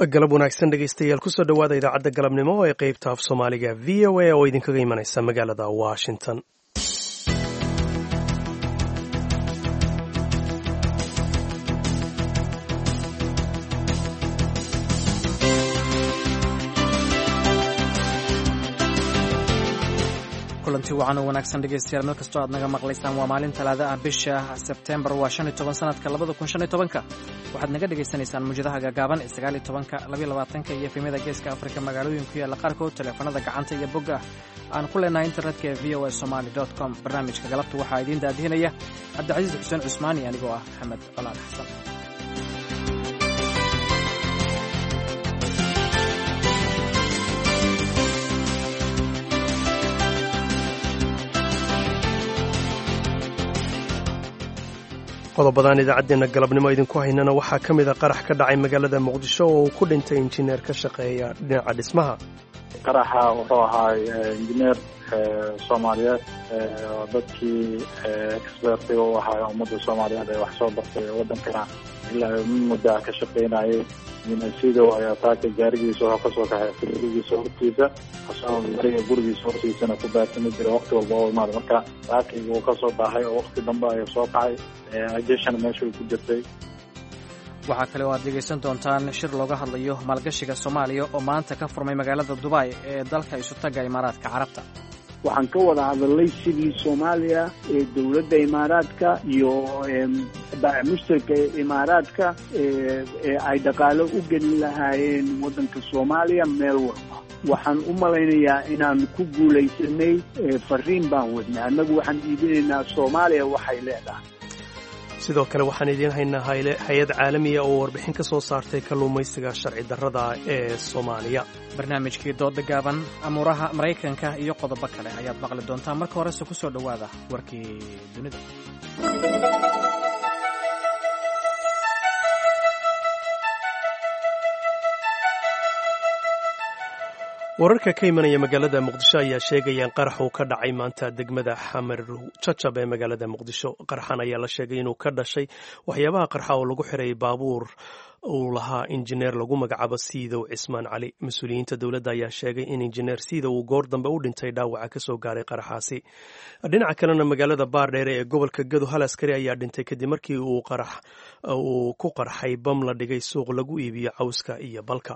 galab wanaagsan dhegaystayaal kusoo dhowaada idaacadda galabnimo ee qeybta af soomaaliga v o a oo idinkaga imanaysa magaalada washington kulanti wacan oo wanaagsan dhegaystayaal meel kastoo aad naga maqlaysaan waa maalin talaada ah bisha sebtembar waa shan iyo toban sanadka labada kun shan iyo tobanka waxaad naga dhagaysanaysaan muujadaha gaagaaban ee sagaal iyo tobanka labaiyo labaatanka iyo efemyada geeska afrika magaalooyin ku yaalla qaarkood teleefanada gacanta iyo bogga aan ku leenahay internetka ee v o a somaly com barnaamijka galabta waxaa idiin daadihinaya cabdicasiis xuseen cusmaani anigoo ah maxamed colaal xasan qodobadaan idaacaddeenna galabnimo idinku haynana waxaa ka mid a qarax ka dhacay magaalada muqdisho oo uu ku dhintay injineer ka shaqeeya dhinaca dhismaha qaraxa wuxuu ahaa injineer soomaaliyeed oo dadkii expertiga u ahaa ummadda soomaaliyeed ee wax soo bartay wadankana ilaa muddaa ka shaqaynayay sido ayaa taaka gaarigiisa waxaa kasoo kaxay gurigiisa hortiisa asagoo gaariga gurigiisa hortiisana ku baarsami jira waqti walba oo imaada marka taakayga uu kasoo baahay oo waqti dambe ayuu soo kacay ajeshana meesha ku jirtay waxaa kale oo aad dhegaysan doontaan shir looga hadlayo maalgashiga soomaaliya oo maanta ka furmay magaalada dubai ee dalka isutaga imaaraadka carabta waxaan ka wada hadalnay sidii soomaaliya ee dowladda imaaraadka iyo mushtarka imaaraadka ee ay dhaqaalo u gelin lahaayeen waddanka soomaaliya meel walba waxaan u malaynayaa inaan ku guulaysanay fariin baan wadnay annagu waxaan iibinaynaa soomaaliya waxay leedahay sidoo kale waxaan idiin haynaa hay-ad caalamiya oo warbixin ka soo saartay kalluumaysiga sharci darrada ee soomaaliya barnaamijkii dooda gaaban amuuraha maraykanka iyo qodobo kale ayaad maqli doontaa marka horese ku soo dhowaada warkii dunida wararka ka imanaya magaalada muqdisho ayaa sheegayaan qarax uu ka dhacay maanta degmada xamar jajab ee magaalada muqdisho qaraxan ayaa la sheegay inuu ka dhashay waxyaabaha qarxa oo lagu xiray baabuur uu lahaa injineer lagu magacaabo siidow cismaan cali mas-uuliyiinta dowladda ayaa sheegay in injineer siidow uu goor dambe u dhintay dhaawaca ka soo gaaray qaraxaasi dhinaca kalena magaalada baardheere ee gobolka gado hal askari ayaa dhintay kadib markii uu ku qarxay bam la dhigay suuq lagu iibiyo cawska iyo balka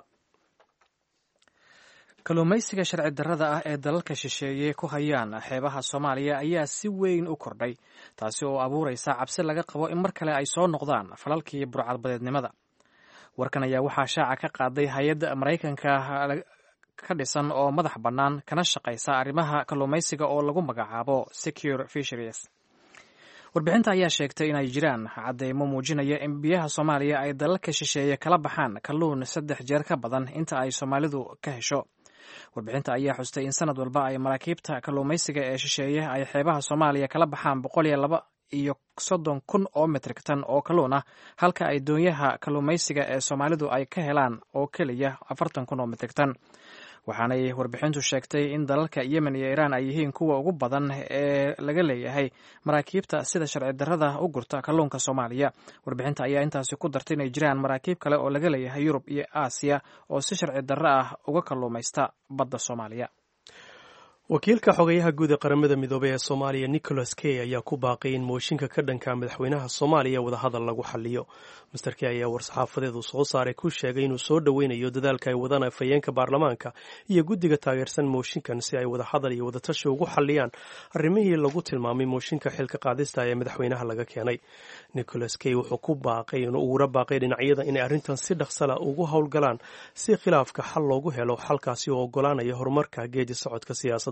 kalluumaysiga sharci darrada ah ee dalalka shisheeye ku hayaan xeebaha soomaaliya ayaa si weyn u kordhay taasi oo abuuraysa cabsi laga qabo in mar kale ay soo noqdaan falalkii burcadbadeednimada warkan ayaa waxaa shaaca ka qaaday hay-adda maraykanka ka dhisan oo madax bannaan kana shaqaysa arrimaha kalluumaysiga oo lagu magacaabo secure fisheries warbixinta ayaa sheegtay inay jiraan cadeymo muujinaya in biyaha soomaaliya ay dalalka shisheeye kala baxaan kalluun saddex jeer ka badan inta ay soomaalidu ka hesho warbixinta ayaa xustay in sanad walba ay maraakiibta kalluumaysiga ee shisheeye ay xeebaha soomaaliya kala baxaan boqol iyo laba iyo soddon kun oo metrik tan oo kalluun ah halka ay doonyaha kalluumaysiga ee soomaalidu ay ka helaan oo keliya afartan kun oo metrik tan waxaanay warbixintu sheegtay in dalalka yemen iyo iiraan ay yihiin kuwa ugu badan ee laga leeyahay maraakiibta sida sharci darrada u gurta kalluunka soomaaliya warbixinta ayaa intaasi ku dartay inay jiraan maraakiib kale oo laga leeyahay yurub iyo aasiya oo si sharci darro ah uga kalluumaysta badda soomaaliya wakiilka xogayaha guud ee qaramada midoobey ee soomaaliya nicholas key ayaa ku baaqay in mooshinka ka dhanka madaxweynaha soomaaliya wadahadal lagu xaliyo master key ayaa war-saxaafadeed uu soo saaray ku sheegay inuu soo dhoweynayo dadaalka ay wadaan afhayeenka baarlamaanka iyo guddiga taageersan mooshinkan si ay wadahadal iyo wadatashi ugu xaliyaan arrimihii lagu tilmaamay mooshinka xilka qaadista ee madaxweynaha laga keenay nicholas key wuxuu ku baaqay uguna baaqay dhinacyada inay arrintan si dhaqsala ugu howlgalaan si khilaafka xal loogu helo xalkaasi oo ogolaanaya horumarka geedi socodka siyaasadda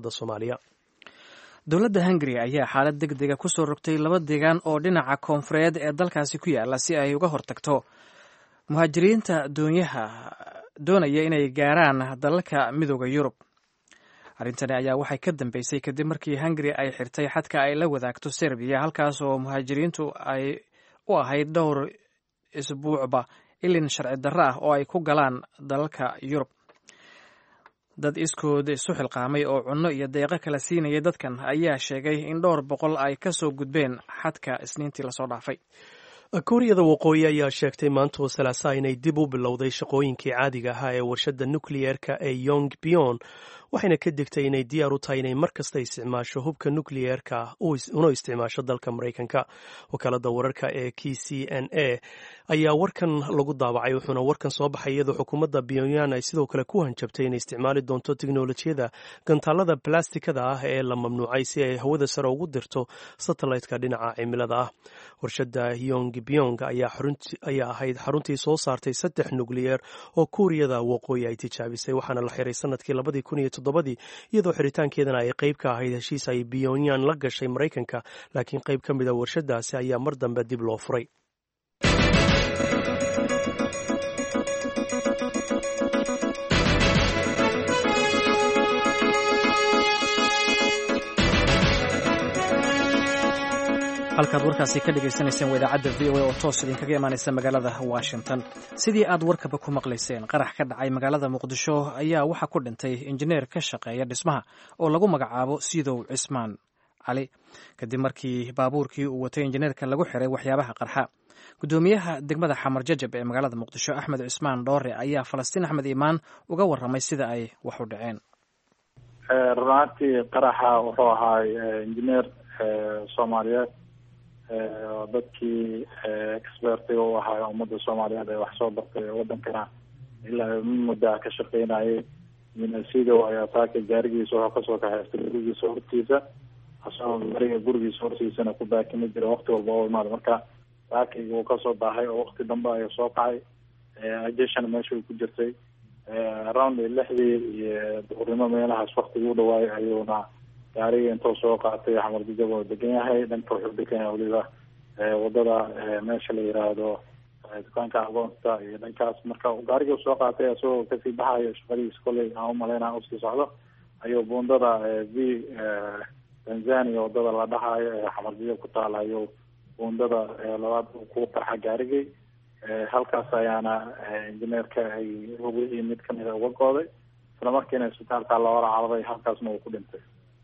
dowladda hungari ayaa xaalad deg dega ku soo rogtay laba deegaan oo dhinaca koonfureed ee dalkaasi ku yaala si ay uga hortagto muhaajiriinta doonyaha doonaya inay gaaraan dalalka midooda yurub arrintani ayaa waxay ka dambeysay kadib markii hungari ay xirtay xadka ay la wadaagto serbiya halkaas oo muhaajiriintu ay u ahayd dhowr isbuucba ilin sharci darro ah oo ay ku galaan dalalka yurub dad iskood isu xilqaamay oo cunno iyo deeqo kala siinayay dadkan ayaa sheegay in dhowr boqol ay ka soo gudbeen xadka isniintii lasoo dhaafay kuuriyada waqooyi ayaa sheegtay maanta oo salaasaa inay dib u bilowday shaqooyinkii caadiga ahaa ee warshadda nukliyeerka ee yong bion waxayna ka digtay inay diyaar u tahay inay mar kasta isticmaasho hubka nukliyeerka una isticmaasho dalka maraykanka wakaalada wararka ee k c n a ayaa warkan lagu daabacay wuxuuna warkan soo baxay iyadoo xukuumadda pyongyang ay sidoo kale ku hanjabtay inay isticmaali doonto teknolojiyada gantaalada balastikada ah ee la mamnuucay si ay hawada sare ugu dirto satelliteka dhinaca cimilada ah warshadda yong byong ayaa ahayd xaruntii soo saartay saddex nukliyeer oo kuuriyada waqooyi ay tijaabisay waxaana la xiray sanadkii labadii kun iyo toddobadii iyadoo xiritaankeedana ay qayb ka ahayd heshiis ay pyongyang la gashay maraykanka laakiin qayb ka mid a warshadaasi ayaa mar dambe dib loo furay halkaad warkaasi ka dhagaysanayseen waa idaacadda v o a oo toos idinkaga imaanaysa magaalada washington sidii aad warkaba ku maqlayseen qarax ka dhacay magaalada muqdisho ayaa waxaa ku dhintay injineer ka shaqeeya dhismaha oo lagu magacaabo sidow cismaan cali kadib markii baabuurkii uu watay injineerka lagu xiray waxyaabaha qarxa gudoomiyaha degmada xamar jajab ee magaalada muqdisho axmed cismaan dhoore ayaa falastiin axmed iimaan uga waramay sida ay wax u dhaceen runaantii qaraxa wuxuu ahaay injineer soomaaliyeed dadkii expertiga u ahaa ummadda soomaaliyeed ee wax soo bartay wadankana ilaa muddaa ka shaqeynayay sido ayaa saaka gaarigiisa wuxuu kasoo kaxaystay gurigiisa hortiisa asagoo gaariga gurigiisa hortiisana ku baakimi jira wakti walba oo imaada marka saakayga uu kasoo baahay oo wakti dambe ayuu soo kacay ajeshana meesha ku jirtay around lixdii iyo duhurnimo meelahaas waktiga u dhawaayay ayuuna gaariga intuu soo qaatay xamar jajab oo degan yahay dhanka wuxuu degan yahay weliba wadada meesha la yiraahdo dukaanka agoonta iyo dhankaas marka gaariga soo qaatay isagoo kasii baxayo shaqadiisa kolley aan umaleyna usii socdo ayuu buundada v tanzania wadada la dhahayo ee xamar jajab ku taala ayuu buundada labaad ku qarxa gaarigay halkaas ayaana injineerka ay wixii mid kamida uga gooday isla markiina isbitaalka loola cararay halkaasna uu ku dhintay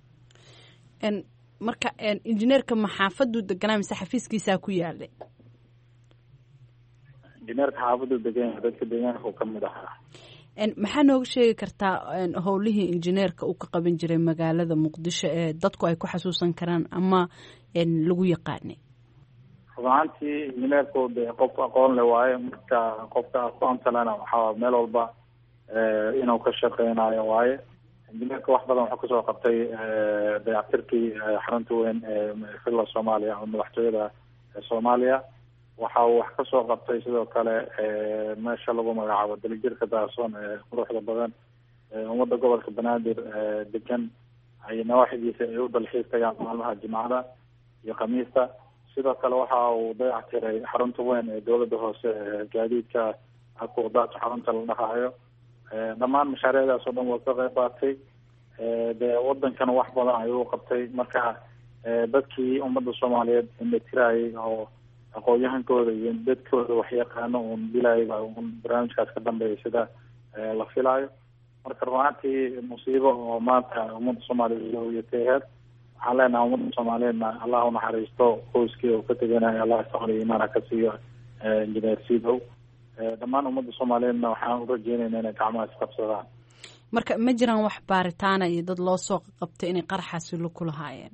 marka injineerka maxaafaduu deganaa mise xafiiskiisaa ku yaalay injineerka xaafadu degan dadka deegaanka uu kamid ahaa maxaa nooga sheegi kartaa howlihii injineerka uu ka qaban jiray magaalada muqdisho ee dadku ay ku xasuusan karaan ama lagu yaqaanay runaantii injineerku de qof aqoon le waaye marka qofka aqoonta lena waxaa meel walba inuu ka shaqeynayo waaye injineerka wax badan wuxuu kasoo qabtay dayactirkii xarunta weyn ee villa soomaaliya oo madaxtooyada soomaaliya waxa uu wax kasoo qabtay sidoo kale meesha lagu magacaabo dalijirka daasoon ee quruxda badan ummadda gobolka banaadir degan ay nawaaxidiisa ay u dalxiis tagaan maalmaha jimcada iyo khamiista sidoo kale waxa uu dayactiray xarunta weyn ee dowladda hoose ee gaadiidka akuuqdaad xarunta la dhahaayo dhammaan mashaariicdaas oo dhan waa ka qayb qaatay dee wadankana wax badan ayuu qabtay marka dadkii ummadda soomaaliyeed indhatirayay oo aqoon-yahankooda iyo dadkooda waxyaqaano uun dilayba un barnaamijkaas ka dambeeya sida la filaayo marka runaantii musiibo oo maanta ummadda soomaaliyeed yataheed waxaan leenahay ummadda soomaaliyeedna allah unaxariisto qoyskii oo ka teganayo allah sabr iyo imaana ka siiyo injineer sidow dhammaan ummadda soomaaliyeedna waxaan urajeynayna inay gacmaha isqabsadaan marka ma jiraan wax baaritaana iyo dad loo soo qabtay inay qaraxaasi ku lahaayeen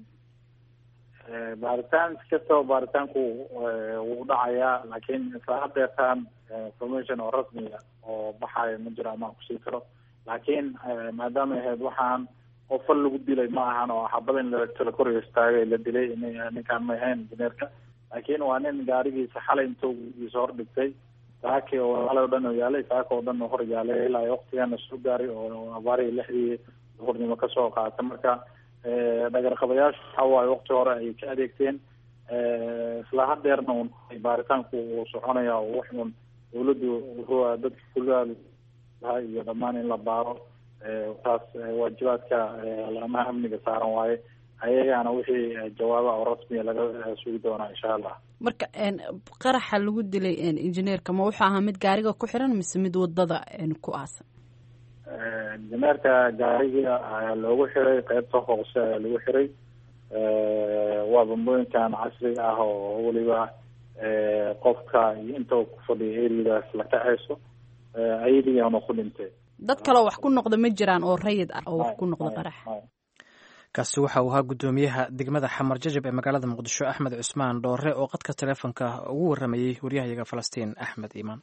baaritaan iskastaba baaritaanku wuu dhacayaa laakiin isla hadeertaan information oo rasmiga oo baxayo ma jiro amaan kusii karo laakiin maadaamay ahayd waxaan oo fal lagu dilay ma ahan oo xabada in la kor istaagay la dilay ninkaan may ahayn injineerka laakiin waa nin gaarigiisa xalay intuu giisa hor dhigtay saaki oo xalay o dhan oo yaalay saaka oo dhan oo hor yaalay ilaa waktigana soo gaaray oo abaarihii lixdii duhurnimo kasoo qaatay marka dhagarqabayaashu waxa waaye wakti hore ay ka adeegteen isla hadeerna un baaritaanku uu soconaya oo wax un dawladdu wuxuu dadka kulaa iyo dhammaan in la baaro taas waajibaadka laamaha amniga saaran waaye ayagana wixii jawaaba oo rasmiya laga sugi doonaa insha allah marka qaraxa lagu dilay injineerka ma wuxuu ahaa mid gaariga ku xiran mise mid wadada ku aasan injineerka gaariga ayaa loogu xiray qeybta hoose ayaa lagu xiray waa bambooyinkan casriga ah oo weliba qofka iyo inta ku fadhiya eriyadaas la kacayso ayadiiyaana ku dhintay dad kaleo wax ku noqda ma jiraan oo rayid ah oo wax ku noqda qarax kaasi waxa uu ahaa guddoomiyaha degmada xamar jajab ee magaalada muqdisho axmed cusmaan dhoore oo qadka taleefonka ugu warramayey waryahayaga falastiin axmed iimaan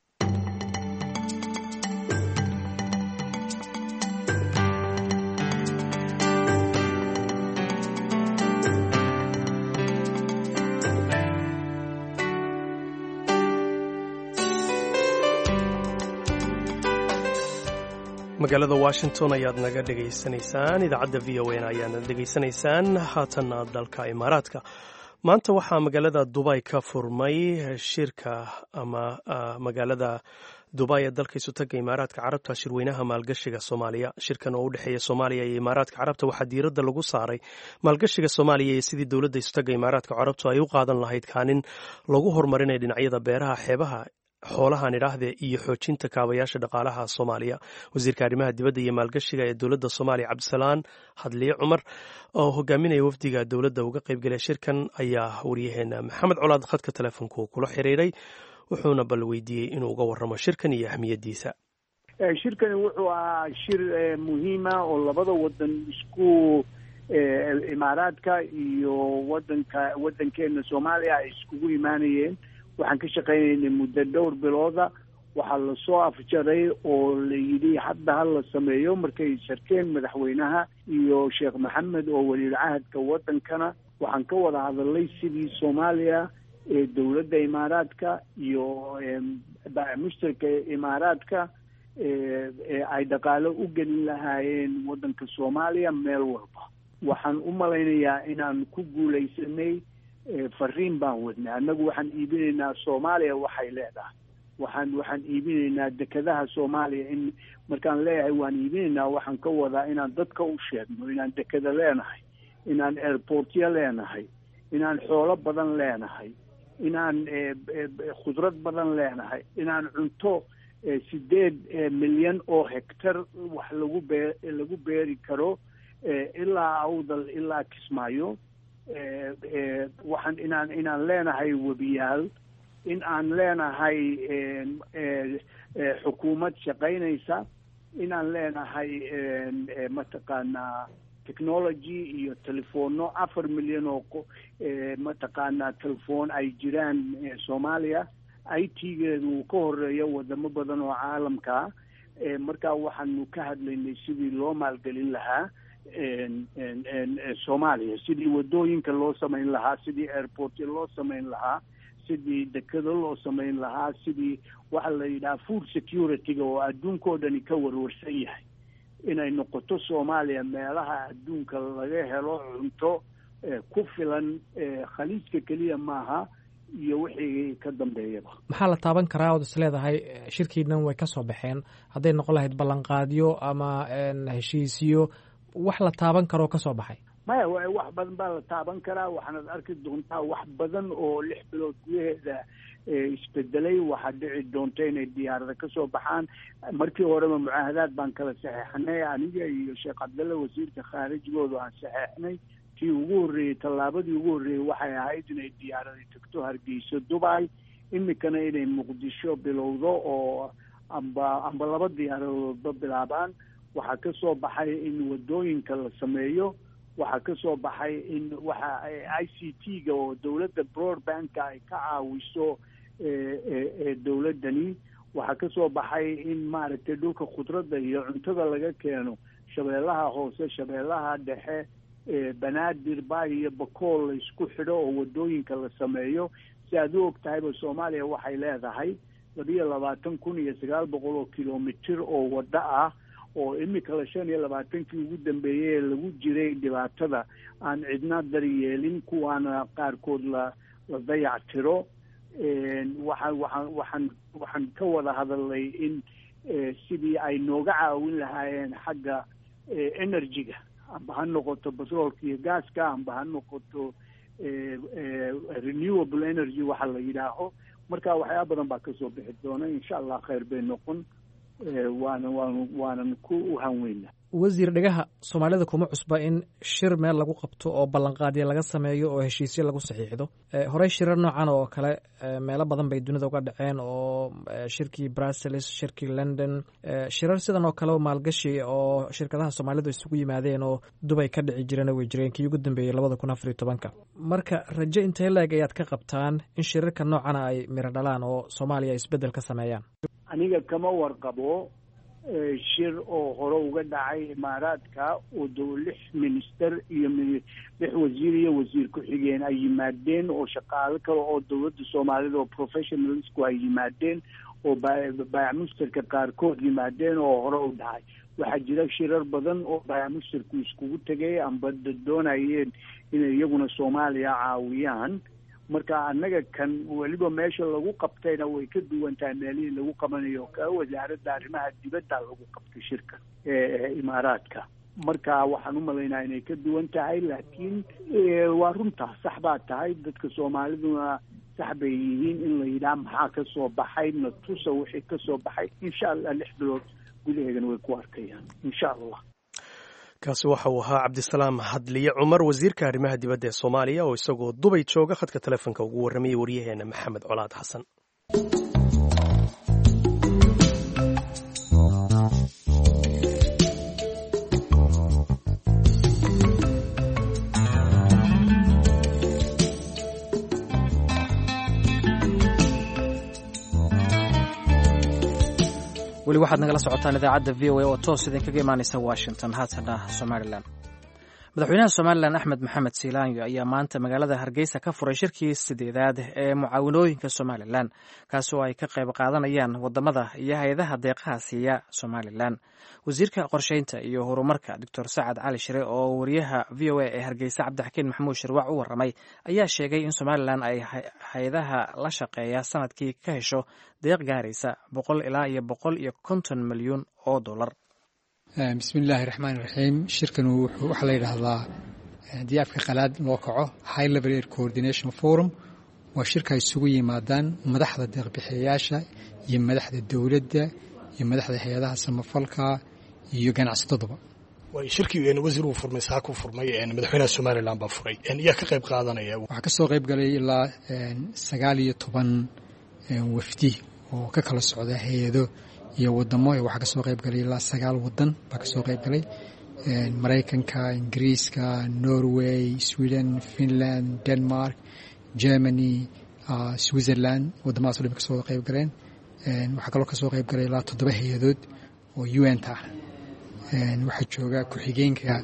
magaalada washington ayaad naga dhegaysanaysaan idaacadda v o n ayaana dhegaysanaysaan haatanna dalka imaaraadka maanta waxaa magaalada dubay ka furmay shirka ama magaalada dubay ee dalka isutaga imaaraadka carabta shirweynaha maalgashiga soomaaliya shirkan oo u dhexeeya soomaaliya iyo imaaraadka carabta waxaa diiradda lagu saaray maalgashiga soomaaliya iyo sidii dowladda isutaga imaaraadka carabtu ay u qaadan lahayd kaanin lagu horumarinaya dhinacyada beeraha xeebaha xoolahan idhaahde iyo xoojinta kaabayaasha dhaqaalaha soomaaliya wasiirka arrimaha dibadda iyo maalgashiga ee dowladda soomaaliya cabdisalaan hadliye cumar oo hogaaminaya wafdiga dowladda uga qaybgalay shirkan ayaa waryaheena maxamed colaad khadka teleefonku kula xiriiray wuxuuna bal weydiiyey inuu uga warramo shirkan iyo ahmiyaddiisa shirkani wuxuu ahaa shir muhiima oo labada wadan isku imaaraadka iyo wadanka wadankeena soomaaliya ay iskugu imaanayeen waxaan ka shaqaynaynay muddo dhowr bilooda waxaa lasoo afjaray oo la yidhi hadda ha la sameeyo markay sharkeen madaxweynaha iyo sheekh maxamed oo waliil cahadka wadankana waxaan ka wada hadalnay sidii soomaaliya ee dowladda imaaraadka iyo mushtarka imaaraadka ay dhaqaalo u gelin lahaayeen wadanka soomaaliya meel walba waxaan u malaynayaa inaan ku guulaysanay fariin baan wadnay annagu waxaan iibinaynaa soomaaliya waxay leedahay waxaan waxaan iibinaynaa dekedaha soomaaliya in markaan leeyahay waan iibinaynaa waxaan ka wadaa inaan dadka u sheegno inaan dekeda leenahay inaan airportyo leenahay inaan xoolo badan leenahay inaan khudrad badan leenahay inaan cunto sideed milyan oo hectar wax lagu bee lagu beeri karo ilaa awdal ilaa kismaayo waxaan inaan inaan leenahay webiyaal in aan leenahay xukuumad shaqaynaysa inaan leenahay mataqaanaa technology iyo telefono afar milyan oo mataqaanaa telefoon ay jiraan soomaaliya i t geedu uu ka horeeyo wadamo badan oo caalamkaa markaa waxaanu ka hadlaynay sidii loo maalgelin lahaa soomaaliya sidii wadooyinka loo samayn lahaa sidii airportya loo samayn lahaa sidii dekado loo samayn lahaa sidii waxa la yidhaha food security-ga oo adduunkao dhani ka warwarsan yahay inay noqoto soomaaliya meelaha adduunka laga helo cunto ku filan khaliijka keliya maaha iyo wixii ka dambeeyaba maxaa la taaban karaa ood is leedahay shirkiinan way ka soo baxeen hadday noqon lahayd ballanqaadyo ama heshiisyo wax la taaban karoo ka soo baxay maya wax badan baa la taaban karaa waxaanad arki doontaa wax badan oo lix bilood gudaheeda isbedelay waxaa dhici doonta inay diyaarada ka soo baxaan markii horeba mucaahadaad baan kala saxeexnay aniga iyo sheekh cabdalle wasiirka khaarijgoodu aan saxeexnay tii ugu horreeyey tallaabadii ugu horreeyey waxay ahayd inay diyaarada tagto hargeyso dubai imikana inay muqdisho bilowdo oo amba amba laba diyaaradoodba bilaabaan waxaa ka soo baxay in wadooyinka la sameeyo waxaa ka soo baxay in waxa i c t-ga oo dowladda broadbanka ay ka caawiso dowladdani waxaa ka soo baxay in maaragtay dhulka khudradda iyo cuntada laga keeno shabeellaha hoose shabeellaha dhexe banaadir bay iyo bakool la isku xidho oo wadooyinka la sameeyo si aad u og tahayba soomaaliya waxay leedahay labiyo labaatan kun iyo sagaal boqol oo kilomitir oo waddo ah oo imika la shan iyo labaatankii ugu dambeeyey ee lagu jiray dhibaatada aan cidna daryeelin kuwaana qaarkood la la dayac tiro waxaan waxaan waxaan waxaan ka wada hadalnay in sidii ay nooga caawin lahaayeen xagga energy-ga amba ha noqoto batroolka iyo gaaska amba ha noqoto renewable energy waxa la yidhaaho marka waxyaaba badan baa kasoo bixi doona insha allah khayr bay noqon waana waan waanan ku hanweyna wasiir dhegaha soomaalida kuma cusba in shir meel lagu qabto oo ballanqaadyo laga sameeyo oo heshiisyo lagu saxiixdo horey shirar noocan oo kale meelo badan bay dunida uga dhaceen oo shirkii brussels shirkii london shirar sidan oo kale maalgashi oo shirkadaha soomaalidu isugu yimaadeen oo dubay ka dhici jirana way jireen kii ugu dambeeyey labada kun afariyo tobanka marka rajo intee laeg ayaad ka qabtaan in shirarka noocana ay miro dhalaan oo soomaaliya isbeddel ka sameeyaan aniga kama warqabo shir oo hore uga dhacay imaaraadka oo do lix minister iyo lix wasiir iyo wasiir ku-xigeen ay yimaadeen oo shaqaalo kale oo dowladda soomaalida oo professionalsku ay yimaadeen oo baayamusterka qaarkood yimaadeen oo hore u dhacay waxaa jira shirar badan oo baayamusterku iskugu tegay amba doonayeen inay iyaguna soomaaliya caawiyaan marka annaga kan weliba meesha lagu qabtayna way ka duwan tahay meelihii lagu qabanayo ka wasaaradda arrimaha dibadda lagu qabtay shirka imaaraadka marka waxaan u malaynaa inay ka duwan tahay laakiin waa runtaa sax baa tahay dadka soomaaliduna sax bay yihiin in la yidhaha maxaa ka soo baxay natusa wixii ka soo baxay insha allah lix bilood gudaheedana way ku arkayaan insha allah kaasi waxa uu ahaa cabdisalaam hadliye cumar wasiirka arrimaha dibadda ee soomaaliya oo isagoo dubay jooga khadka telefoonka ugu warramayay waryaheena maxamed colaad xasan weli waxaad nagala socotaan idaacadda v o a oo toos idinkaga imaanaysa washington haatana somalilan madaxweynaha somalilan axmed maxamed siilaanyo ayaa maanta magaalada hargeysa ka furay shirkii sideedaad ee mucaawanooyinka somalilan kaasoo ay ka qayb qaadanayaan wadamada iyo hay-adaha deeqaha siiya somalilan wasiirka qorsheynta iyo horumarka doctor sacad cali shire oo wariyaha v o a ee hargeysa cabdixakiin maxamuud shirwac u waramay ayaa sheegay in somalilan ay hay-adaha la shaqeeya sanadkii ka hesho deeq gaaraysa boqol ilaa iyo boqol iyo konton milyuun oo dollar bismi illaahi raxmaan iraxiim shirkan waxaa la yidhaahdaa haddii afka qalaad loo kaco high level air coordination forum waa shirka ay isugu yimaadaan madaxda deeqbixiyayaasha iyo madaxda dowladda iyo madaxda hay-adaha samafalka iyo ganacsataduba shirkii wasiir uu furmay saa ku furmay madaxweynaha somalilan baa furay yaa ka qayb qaadanaya waxaa ka soo qayb galay ilaa sagaal iyo toban wafdi oo ka kala socda hay-ado iyo wadamo waxaa ka soo qayb galay ilaa sagaal wadan baa ka soo qayb galay maraykanka ingiriiska norway sweden finland denmark germany switzerland wadamadaas o dhan ka soo qayb galeen waxaa kaloo ka soo qayb galay ilaa toddoba hay-adood oo un ta ah waxaa jooga ku-xigeenka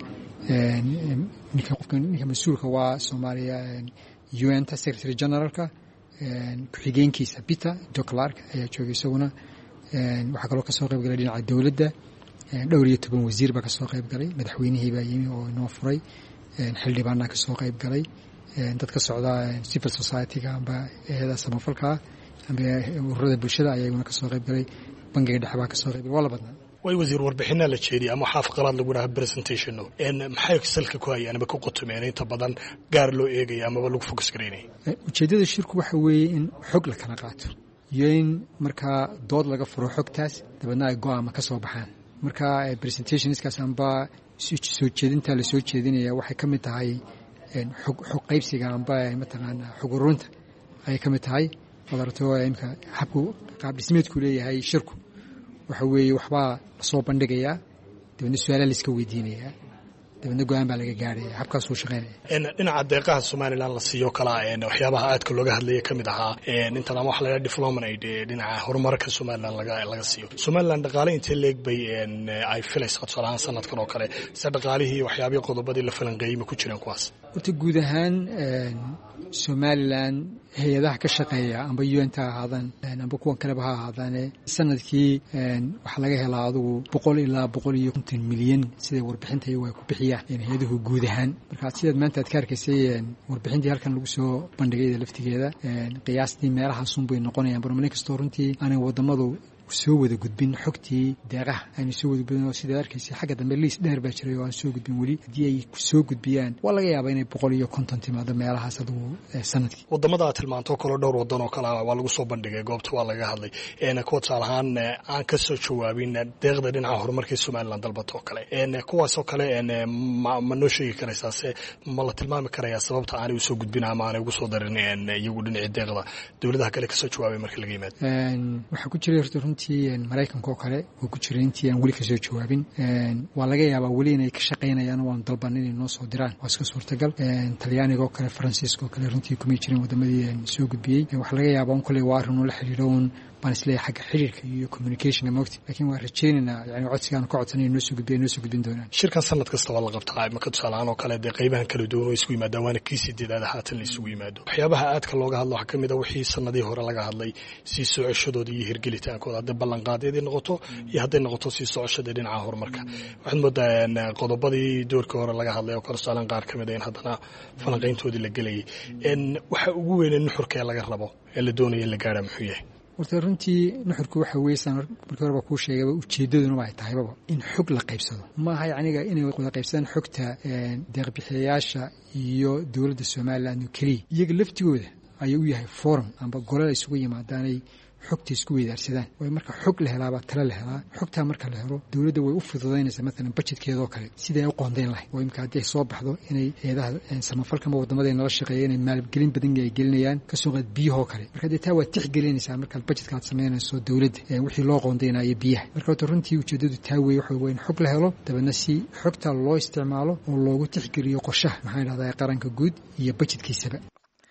ninka qofka ninka mas-uulka waa soomaaliya un ta secretary generalka ku-xigeenkiisa peter jo clark ayaa jooga isaguna waxaa kaloo kasoo qayb galay dhinaca dowladda dhowr iyo toban wasiir baa kasoo qayb galay madaxweynihii baa yimi oo inoo furay xildhibaanaa kasoo qayb galay dad ka socda civil society-ga amba eeda samafalkaa amba ururada bulshada ayaguna kasoo qayb galay bangiga dhexe baa kasoo qayb galay waa la badnaa way wasiir warbixinaa la jeediyay ama waxaa faqalaad lagu dhaha presentationo maxay salka ku hayaan ama ku qotomeen inta badan gaar loo eegaya amaba lagu fokus garaynaya ujeeddada shirku waxa weeye in xog la kala qaato iyo in markaa dood laga furo xogtaas dabeedna ay go-aama ka soo baxaan marka presentationskaas amba soo jeedinta la soo jeedinaya waxay ka mid tahay xog qaybsiga amba mataqaana xog urunta ayay ka mid tahay wadarto imka habku qaab dhismeedku leeyahay shirku waxa weeye waxbaa lasoo bandhigayaa dabeedna su-aala laiska weydiinayaa dabeedna go-aan baa laga gaaraya habkaasuu shaqeynaya dhinaca deeqaha somalilan la siiyo kalaa waxyaabaha aadka looga hadlaya ka mid ahaa intan ama waxa la dhaha development aid dhinaca horumarka somalilan laga siiyo somalilan dhaqaale intee leeg bay ay filaysaa tusaalahaan sanadkan oo kale se dhaqaalihii waxyaabihii qodobadii la falanqeeyey ma ku jiraan kuwaas horta guud ahaan somalilan hay-adaha ka shaqeeya amba un ta ahaadaan amba kuwan kaleba ha ahaadaane sanadkii waxaa laga helaa adugu boqol ilaa boqol iyo konton milyan siday warbixinta iyagu ay ku bixiyaan hay-aduhu guud ahaan marka sidaad maanta aad ka arkaysay warbixintii halkan lagu soo bandhigay laftigeeda qiyaastii meelahaasun bay noqonayaan barmalin kastoo runtii aanay wadamadu soo wada gudbin xogtii deeqaha aynu soo wada gudbin oo sidaad arkaysa xagga dambe liis dheer baa jiray oo aan soo gudbin weli haddii ay soo gudbiyaan waa laga yaabaa inay boqol iyo konton timaado meelahaas adugu sanadkii wadamada aad tilmaanto kalo dhowr wadan oo kale waa lagu soo bandhigay goobta waa laga hadlay kuwa tusaale ahaan aan ka soo jawaabin deeqda dhinaca horumarkii somalilan dalbata oo kale kuwaasoo kale ma noo sheegi karaysaa se ma la tilmaami karayaa sababta aanay usoo gudbin ama aanay ugu soo darin iyagu dhinacii deeqda dowladaha kale kasoo jawaabay marka laga yimaado waxaa ku jiray horta runtii maraykanka oo kale oo ku jiray intii aan weli kasoo jawaabin waa laga yaabaa weli inay ka shaqaynayaan waan dalban inay noo soo diraan waa iska suurtagal talyaaniga oo kale faransiiska oo kale runtii kumay jirin wadamadii soo gudbiyey waxaa laga yaabaa un kolley waa arrin ula xiriiro un baan isleeyahay xagga xiriirka iyo communicationka mogti laakiin waan rajaynaynaa yani codsigaan ka codsanay noo soo gudbiya noo soo gudbin doonaan shirkan sanad kasta waa la qabtaa imaka tusaaleahaan oo kale dee qaybahan kala duwan oo isugu yimaadaan waana kii sideedaada haatan la isugu yimaado waxyaabaha aadka looga hadlo waxaa kamid a wixii sanadihii hore laga hadlay sii socoshadoodii iyo hirgelitaankooda hadday ballanqaadyadii noqoto iyo hadday noqoto sii socoshadii dhinaca horumarka waxaad moodaa qodobadii doorkii hore laga hadlay oo kale tusaalean qaar ka mid a in haddana falanqayntoodii la gelayay waxa ugu weyne nuxurka ee laga rabo ee la doonaya in la gaara muxuu yahay horta runtii nuxurku waxa weysaan markii horeba kuu sheegaba ujeeddaduna waa ay tahaybaba in xog la qaybsado maaha yacniga inay wada qaybsadaan xogta deeqbixiyayaasha iyo dowladda somalilan oo keliya iyaga laftigooda ayuu u yahay forum amba golal isugu yimaadaanay xogta isku weydaarsadaan way marka xog la helaabaa tala la helaa xogtaa marka la helo dowladda way u fududaynaysaa maalan bajetkeeda oo kale siday u qoondayn lahayd oo imika haddii ay soo baxdo inay eedaha samafalkama wadamada nala shaqeeya inay maalgelin badan ay gelinayaan kasoo qaad biyahoo kale marka dee taa waad tixgelinaysaa markaad bajetka aad samaynayso dowladda wixii loo qoondaynayo biyaha marka horta runtii ujeedadu taa weeye waxa waa in xog la helo dabeedna si xogta loo isticmaalo oo loogu tixgeliyo qorshaha maxaa idhahdaa qaranka guud iyo bajetkiisaba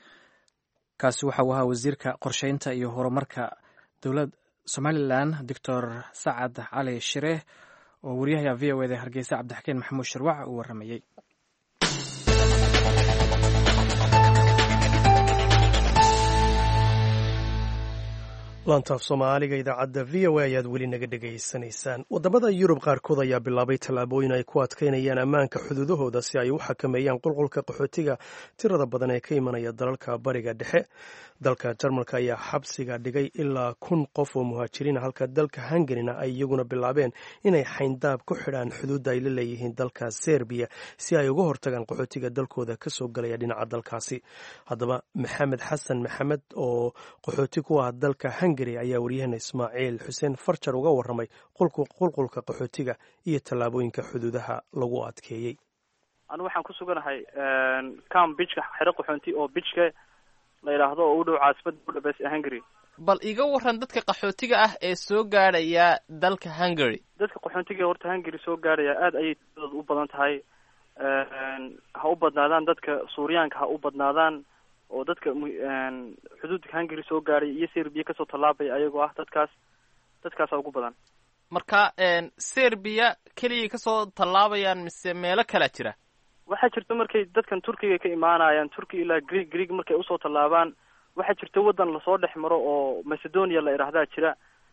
kaasi waxa uu ahaa wasiirka qorsheynta iyo horumarka dowlad somalilan doctor sacad cali shireeh oo waryaha v o eda hargeysa cabdixakiin maxamuud shirwac uu waramayey laantaaf soomaaliga idaacadda v o a ayaad weli naga dhegaysanaysaan waddamada yurub qaarkood ayaa bilaabay tallaabooyin ay ku adkaynayaan ammaanka xuduudahooda si ay u xakameeyaan qulqulka qaxootiga tirada badan ee ka imanaya dalalka bariga dhexe dalka jarmalka ayaa xabsiga dhigay ilaa kun qof oo muhaajiriina halka dalka hungarina ay iyaguna bilaabeen inay xayndaab ku xidhaan xuduudda ay la leeyihiin dalka serbiya si ay uga hortagaan qaxootiga dalkooda kasoo galaya dhinaca dalkaasi haddaba maxamed xasan maxamed oo qaxooti ku ah dalka hungari ayaa waryaheena ismaaciil xuseen farjar uga waramay qulqulka qaxootiga iyo tallaabooyinka xuduudaha lagu adkeeyey anu waxaan ku suganahay cam bijka xero qaxoonti oo bijka la yidhaahdo oo u dhow caasimada budapest ee hungary bal iga waran dadka qaxootiga ah ee soo gaadhaya dalka hungary dadka qaxoontiga horta hungary soo gaadhaya aada ayay tiradooda u badan tahay ha u badnaadaan dadka suuriyaanka ha u badnaadaan oo dadka xuduudka hungary soo gaadhay iyo serbiya kasoo tallaabaya ayagoo ah dadkaas dadkaasa ugu badan marka serbiya keliyay kasoo tallaabayaan mise meelo kalaa jira waxaa jirta markay dadkan turkiga ka imaanayaan turkiya ilaa greeg greeg markay usoo tallaabaan waxaa jirta waddan lasoo dhex maro oo macedonia la idhaahdaa jira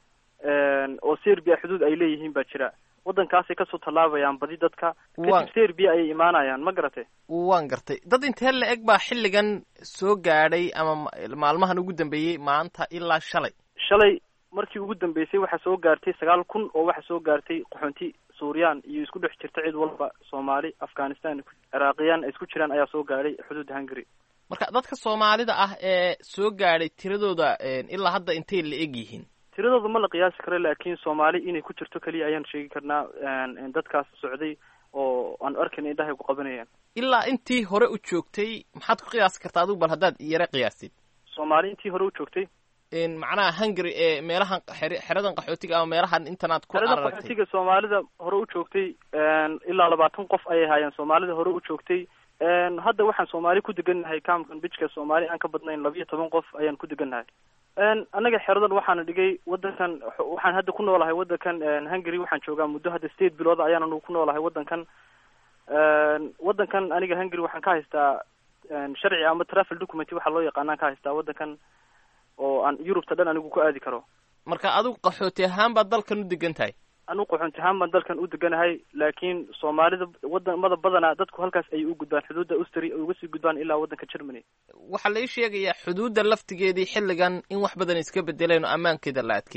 oo serbia xuduud ay leeyihiin baa jira waddankaasay kasoo tallaabayaan badi dadka kadib serbia ayay imaanayaan ma garatay waan gartay dad intee la eg baa xilligan soo gaadhay ama maalmahan ugu dambeeyey maanta ilaa shalay shalay markii ugu dambeysay waxaa soo gaartay sagaal kun oo waxaa soo gaartay qaxoonti suuriyan iyo isku dhex jirta cid walba soomaali afghanistan ciraaqiyaan ay isku jiraan ayaa soo gaadhay xuduudda hungary marka dadka soomaalida ah ee soo gaadhay tiradooda ilaa hadda intay la eg yihiin tiradooda ma la qiyaasi karo laakiin soomaali inay ku jirto keliya ayaan sheegi karnaa dadkaas socday oo aan arkayna indhahay ku qabanayaan ilaa intii hore u joogtay maxaad ku qiyaasi kartaa adigu bal haddaad yara qiyaastid soomaali intii hore u joogtay macnaha hungary ee meelahan xeradan qaxootiga ama meelahan intanaad ku xeradan qaxootiga soomaalida hore u joogtay ilaa labaatan qof ayay haayeen soomaalida hore u joogtay hadda waxaan soomaali ku degannahay camkan bijka soomaali aan ka badnayn labiyo toban qof ayaan ku degannahay annaga xeradan waxaana dhigay waddankan waxaan hadda ku noolahay waddankan hungary waxaan joogaa muddo hadda state bilooda ayaan anugu ku noolahay waddankan waddankan aniga hungary waxaan ka haystaa sharci ama travel document waxaa loo yaqaanaan ka haystaa waddankan oo aan yurubta dhan anigu ku aadi karo marka adigu qaxooti ahaan baad dalkan u degan tahay anigu qaxoonti ahaan baan dalkan u deganahay laakiin soomaalida wadamada badanaa dadku halkaas ayay u gudbaan xuduudda austria ay uga sii gudbaan ilaa waddanka germany waxaa lai sheegayaa xuduudda laftigeedii xilligan in wax badan iska bedeleen oo ammaankeeda la adkeeyey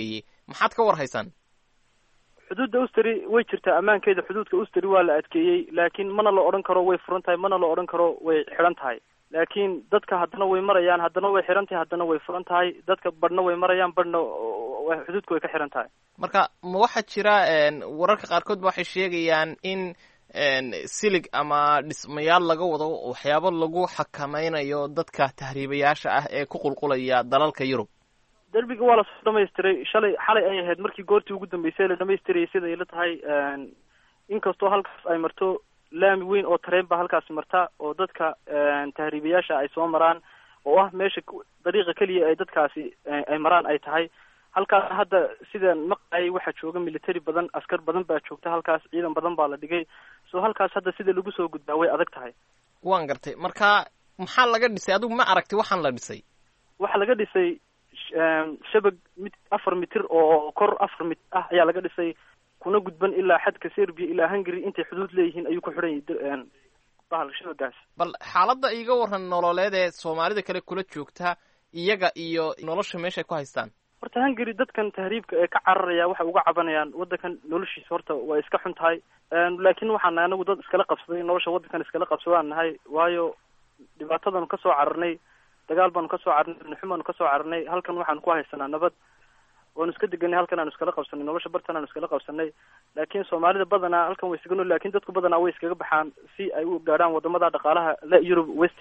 maxaad ka war haysaan xuduudda usteri way jirtaa ammaankeeda xuduudka usteri waa la adkeeyey laakiin mana la odhan karo way furan tahay mana la odhan karo way xidhan tahay laakiin dadka haddana way marayaan haddana way xidhan tahay haddana way furan tahay dadka badhna way marayaan badhna xuduudka way ka xidhan tahay marka ma waxaa jira wararka qaarkood ba waxay sheegayaan in silig ama dhismayaal laga wado waxyaabo lagu xakameynayo dadka tahriibayaasha ah ee ku qulqulaya dalalka yurub derbiga waa lasoo dhamaystiray shalay xalay ay ahayd markii goortii ugu dambeysay la dhamaystirayay sida ila tahay inkastoo halkaas ay marto laami weyn oo tareen ba halkaasi marta oo dadka tahriibayaasha ay soo maraan oo ah meesha dariiqa keliya ay dadkaasi ay maraan ay tahay halkaas hadda sidaan maqlayay waxaa jooga military badan askar badan baa joogta halkaas ciidan badan baa la dhigay so halkaas hadda sida lagu soo gudbaa way adag tahay waan gartay marka maxaa laga dhisay adigu ma aragti waxaan la dhisay waxaa laga dhisay shabag mid afar mitir oo kor afar mitir ah ayaa laga dhisay kuna gudban ilaa xadka serbia ilaa hungary intay xuduud leeyihiin ayuu ku xidhan yahay bahal shabagaas bal xaaladda iiga waran nololeed ee soomaalida kale kula joogta iyaga iyo nolosha meesha ay ku haystaan horta hungary dadkan tahriibka ee ka cararaya waxay uga cabanayaan waddankan noloshiisa horta waa iska xun tahay laakiin waxaan nahay anagu dad iskala qabsaday nolosha waddankan iskala qabsadaan nahay waayo dhibaatadanu kasoo cararnay dagaal baanu kasoo cararnay bnixum baanu kasoo cararnay halkan waxaanu ku haysanaa nabad waanu iska deganay halkan aanu iskala qabsanay nolosha bartan aanu iskala qabsanay laakiin soomaalida badanaa halkan way iskaga nool lakin dadku badanaa way iskaga baxaan si ay u gaadhaan wadamada dhaqaalaha le yurub west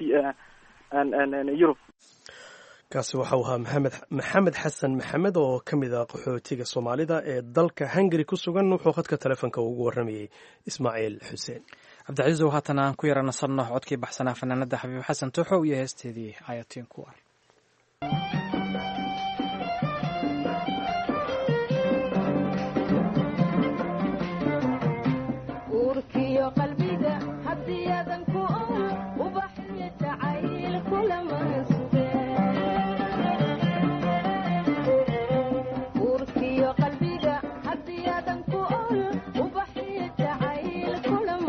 yurub kaasi waxau ahaa maxamed maxamed xasan maxamed oo ka mid ah qaxootiga soomaalida ee dalka hungary ku sugan wuxuu khadka telefoonka ugu warramayey ismaaciil xuseen cabdicasiisow haatan aan ku yara nasanno codkii baxsanaa fanaanada xabiib xasan tuuxow iyo heesteedii ayatiin ku ar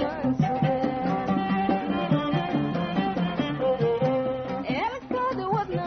What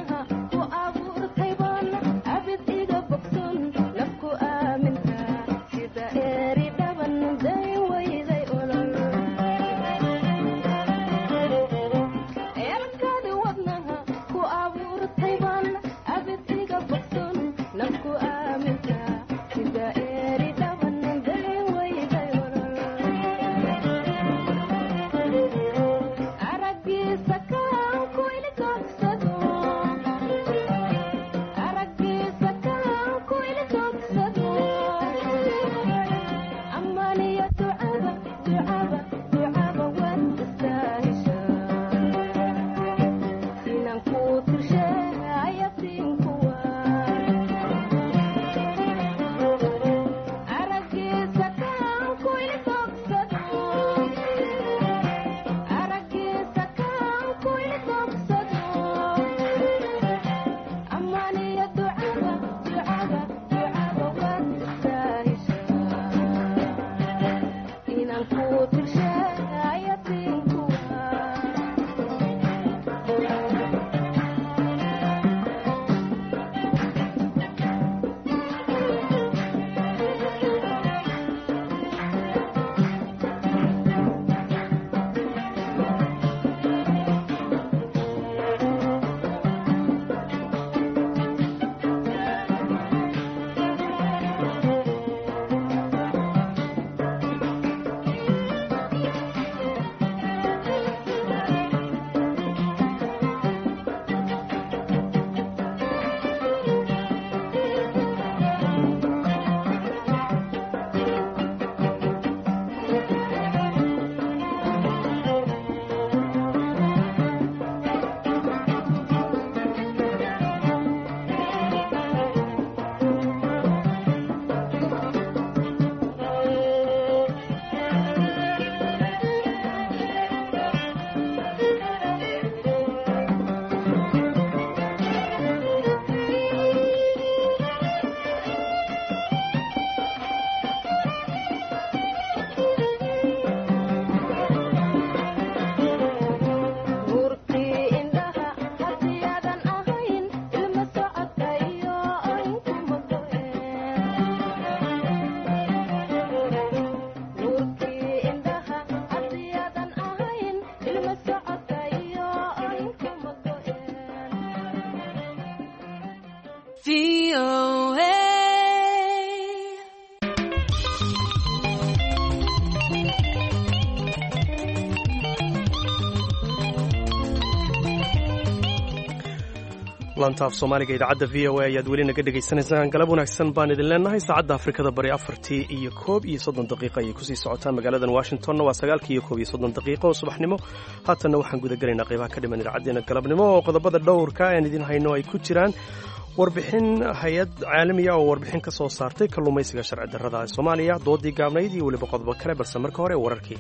lantaaf soomaaliga idaacadda v o a ayaad weli naga dhegaysanaysaan galab wanaagsan baan idin leenahay saacadda afrikada bari afartii iyo koob iyo soddon daqiiqa ayay kusii socotaan magaaladan washingtonna waa sagaalkii iyo koob iyo soddon daqiiqo oo subaxnimo haatanna waxaan guda gelaynaa qaybaha ka dhiman idaacadeena galabnimo oo qodobada dhowrka aan idin hayno ay ku jiraan warbixin hay-ad caalamiya oo warbixin ka soo saartay kalluumaysiga sharci darrada ee soomaaliya doodii gaabnayd iyo weliba qodobo kale balse marka hore wararkii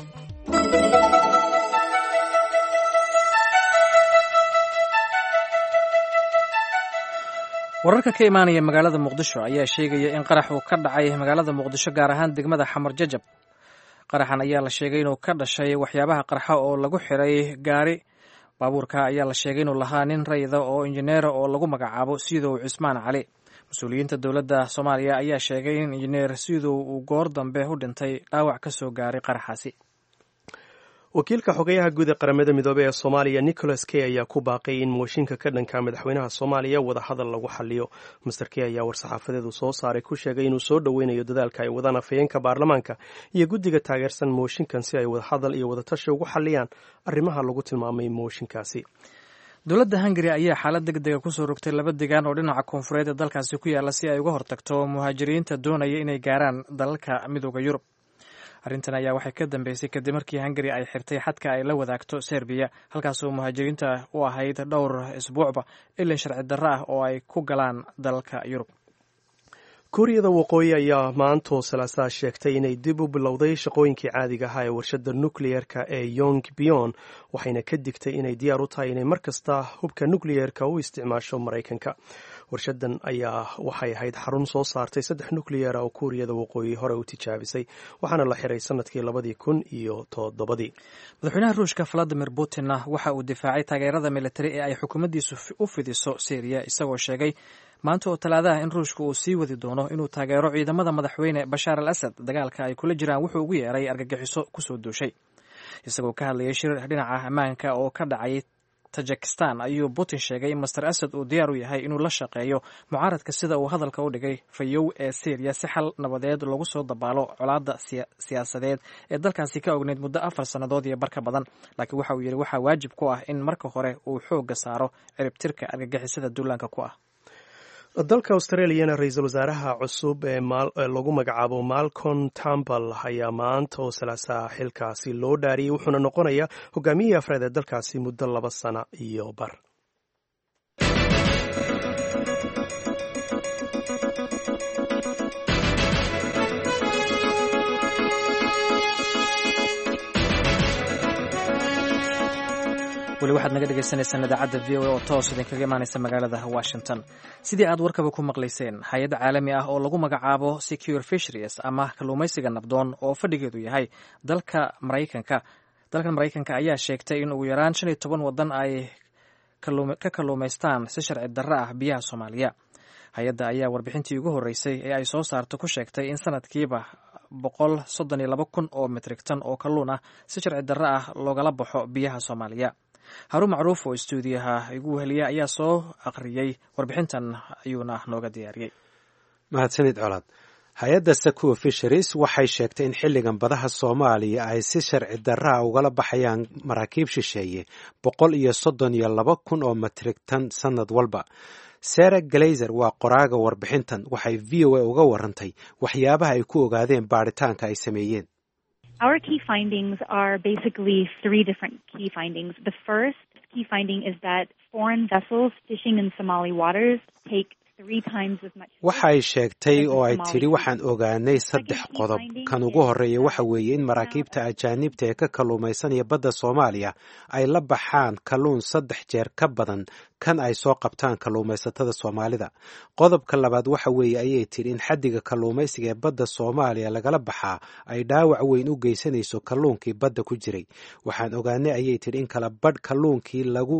wararka ka imaanaya magaalada muqdisho ayaa sheegaya in qarax uu ka dhacay magaalada muqdisho gaar ahaan degmada xamar jajab qaraxan ayaa la sheegay inuu ka dhashay waxyaabaha qarxa oo lagu xiray gaari baabuurka ayaa la sheegay inuu lahaa nin rayida oo injineera oo lagu magacaabo sidow cismaan cali mas-uuliyiinta dowladda soomaaliya ayaa sheegay in injineer sidow uu goor dambe u dhintay dhaawac ka soo gaaray qaraxaasi wakiilka xogeyaha guud ee qaramada midoobey ee soomaaliya nicholas key ayaa ku baaqay in mooshinka ka dhanka madaxweynaha soomaaliya wadahadal lagu xaliyo master key ayaa war-saxaafadeedu soo saaray ku sheegay inuu soo dhoweynayo dadaalka ay wadaan afhayeenka baarlamaanka iyo guddiga taageersan mooshinkan si ay wadahadal iyo wadatashi ugu xaliyaan arrimaha lagu tilmaamay mooshinkaasi dowladda hungari ayaa xaalad deg dega kusoo rogtay laba degaan oo dhinaca koonfureed ee dalkaasi ku yaalla si ay uga hortagto muhaajiriinta doonaya inay gaaraan dalalka midooda yurub arrintan ayaa waxay ka dambeysay kadib markii hungari ay xirtay xadka ay la wadaagto serbiya halkaasoo muhaajiriinta u ahayd dhowr isbuucba ilin sharci darro ah oo ay ku galaan dalalka yurub kuuriyada waqooyi ayaa maantoo salaasaa sheegtay inay dib u bilowday shaqooyinkii caadiga ahaa ee warshadda nukliyeerka ee yong bion waxayna ka digtay inay diyaar u tahay inay mar kasta hubka nukliyeerka u isticmaasho maraykanka warshadan ayaa waxay ahayd xarun soo saartay saddex nukliyeera oo kuuriyada waqooyi hore u tijaabisay waxaana la xiray sanadkii labadii kun iyo toddobadii madaxweynaha ruushka valadimir putinna waxa uu difaacay taageerada militari ee ay xukuumaddiisu u fidiso syriya isagoo sheegay maanta oo talaadaha in ruushka uu sii wadi doono inuu taageero ciidamada madaxweyne bashaar al asad dagaalka ay kula jiraan wuxuu ugu yeeray argagixiso kusoo duushay isagoo ka hadlayay shir dhinaca ammaanka oo ka dhacay tajikistan ayuu putin sheegay in master asad uu diyaar u yahay inuu la shaqeeyo mucaaradka sida uu hadalka u dhigay fayow ee syriya si xal nabadeed lagu soo dabaalo colaadda siyaasadeed ee dalkaasi ka ogneyd muddo afar sannadood iyo barka badan laakiin waxa uu yidhi waxaa waajib ku ah in marka hore uu xoogga saaro ciribtirka argagixisada duulaanka ku ah dalka australiyana ra-iisul wasaaraha cusub ee lagu magacaabo malcom tambal ayaa maanta oo salaasaa xilkaasi loo dhaariyey wuxuuna noqonayaa hogaamiyihii afraad ee dalkaasi muddo laba sana iyo bar weli waxaad naga dhegeysaneysaan idaacadda v o a oo toos idinkaga imaaneysa magaalada washington sidii aad warkaba ku maqlayseen hay-ad caalami ah oo lagu magacaabo secure fisheries ama kalluumaysiga nabdoon oo fadhigeedu yahay dalka maraykanka dalkan maraykanka ayaa sheegtay in ugu yaraan shan iyo toban waddan ay ka kalluumaystaan si sharci darro ah biyaha soomaaliya hay-adda ayaa warbixintii ugu horreysay ee ay soo saarto ku sheegtay in sanadkiiba boqol soddon iyo laba kun oo metrik tan oo kalluun ah si sharci darro ah loogala baxo biyaha soomaaliya haruun macruuf oo istuudiyaha igu weheliya ayaa soo akhriyey warbixintan ayuuna nooga diyaariyey mahadsanid colaad hay-adda sakuwa fisheries waxay sheegtay in xilligan badaha soomaaliya ay si sharci darraa ugala baxayaan maraakiib shisheeye boqol iyo soddon iyo laba kun oo metrik tan sannad walba sara glazer waa qoraaga warbixintan waxay v o a uga warantay waxyaabaha ay ku ogaadeen baaritaanka ay sameeyeen Our key findings are basically three different key findings. The first key finding is that foreign vessels fishing in Somali waters take waxay sheegtay oo ay tidhi waxaan ogaanay saddex qodob kan ugu horreeya waxa weeye in maraakiibta ajaanibta ee ka kalluumaysanaya badda soomaaliya ay la baxaan kalluun saddex jeer ka badan kan ay soo qabtaan kalluumaysatada soomaalida qodobka labaad waxa weeye ayay tidhi in xaddiga kalluumaysiga ee badda soomaaliya lagala baxaa ay dhaawac weyn u geysanayso kalluunkii badda ku jiray waxaan ogaanay ayay tidhi in kala badh kalluunkii lagu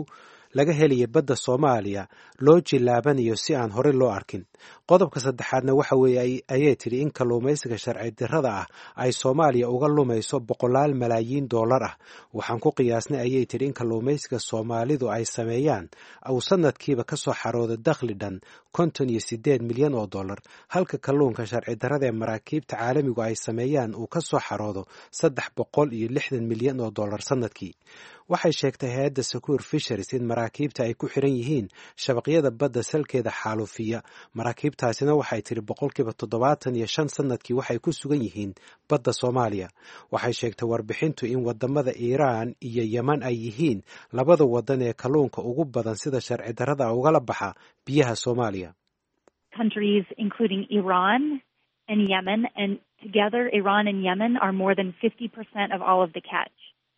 laga helaya badda soomaaliya loo jilaabanayo si aan horey loo arkin qodobka saddexaadna waxa weeye ayay tidhi in kalluumaysiga sharci dirrada ah ay soomaaliya uga lumayso boqolaal malaayiin dollar ah waxaan ku qiyaasnay ayay tidhi in kalluumaysiga soomaalidu ay sameeyaan uu sanadkiiba ka soo xaroodo dakhli dhan konton iyo sideed milyan oo dollar halka kalluunka sharci darrada ee maraakiibta caalamigu ay sameeyaan uu ka soo xaroodo saddex boqol iyo lixdan milyan oo dollar sanadkii waxay sheegtay hay-adda secure fisheries in maraakiibta ay ku xiran yihiin shabaqyada badda salkeeda xaalufiya maraakiibtaasina waxay tidhi boqolkiiba toddobaatan iyo shan sanadkii waxay ku sugan yihiin badda soomaaliya waxay sheegtay warbixintu in wadamada iiraan iyo yeman ay yihiin labada wadan ee kalluunka ugu badan sida sharci darrada ugala baxa biyaha soomaaliya countries including Iran and Yemen and together Iran and Yemen are more than 50% of all of the catch.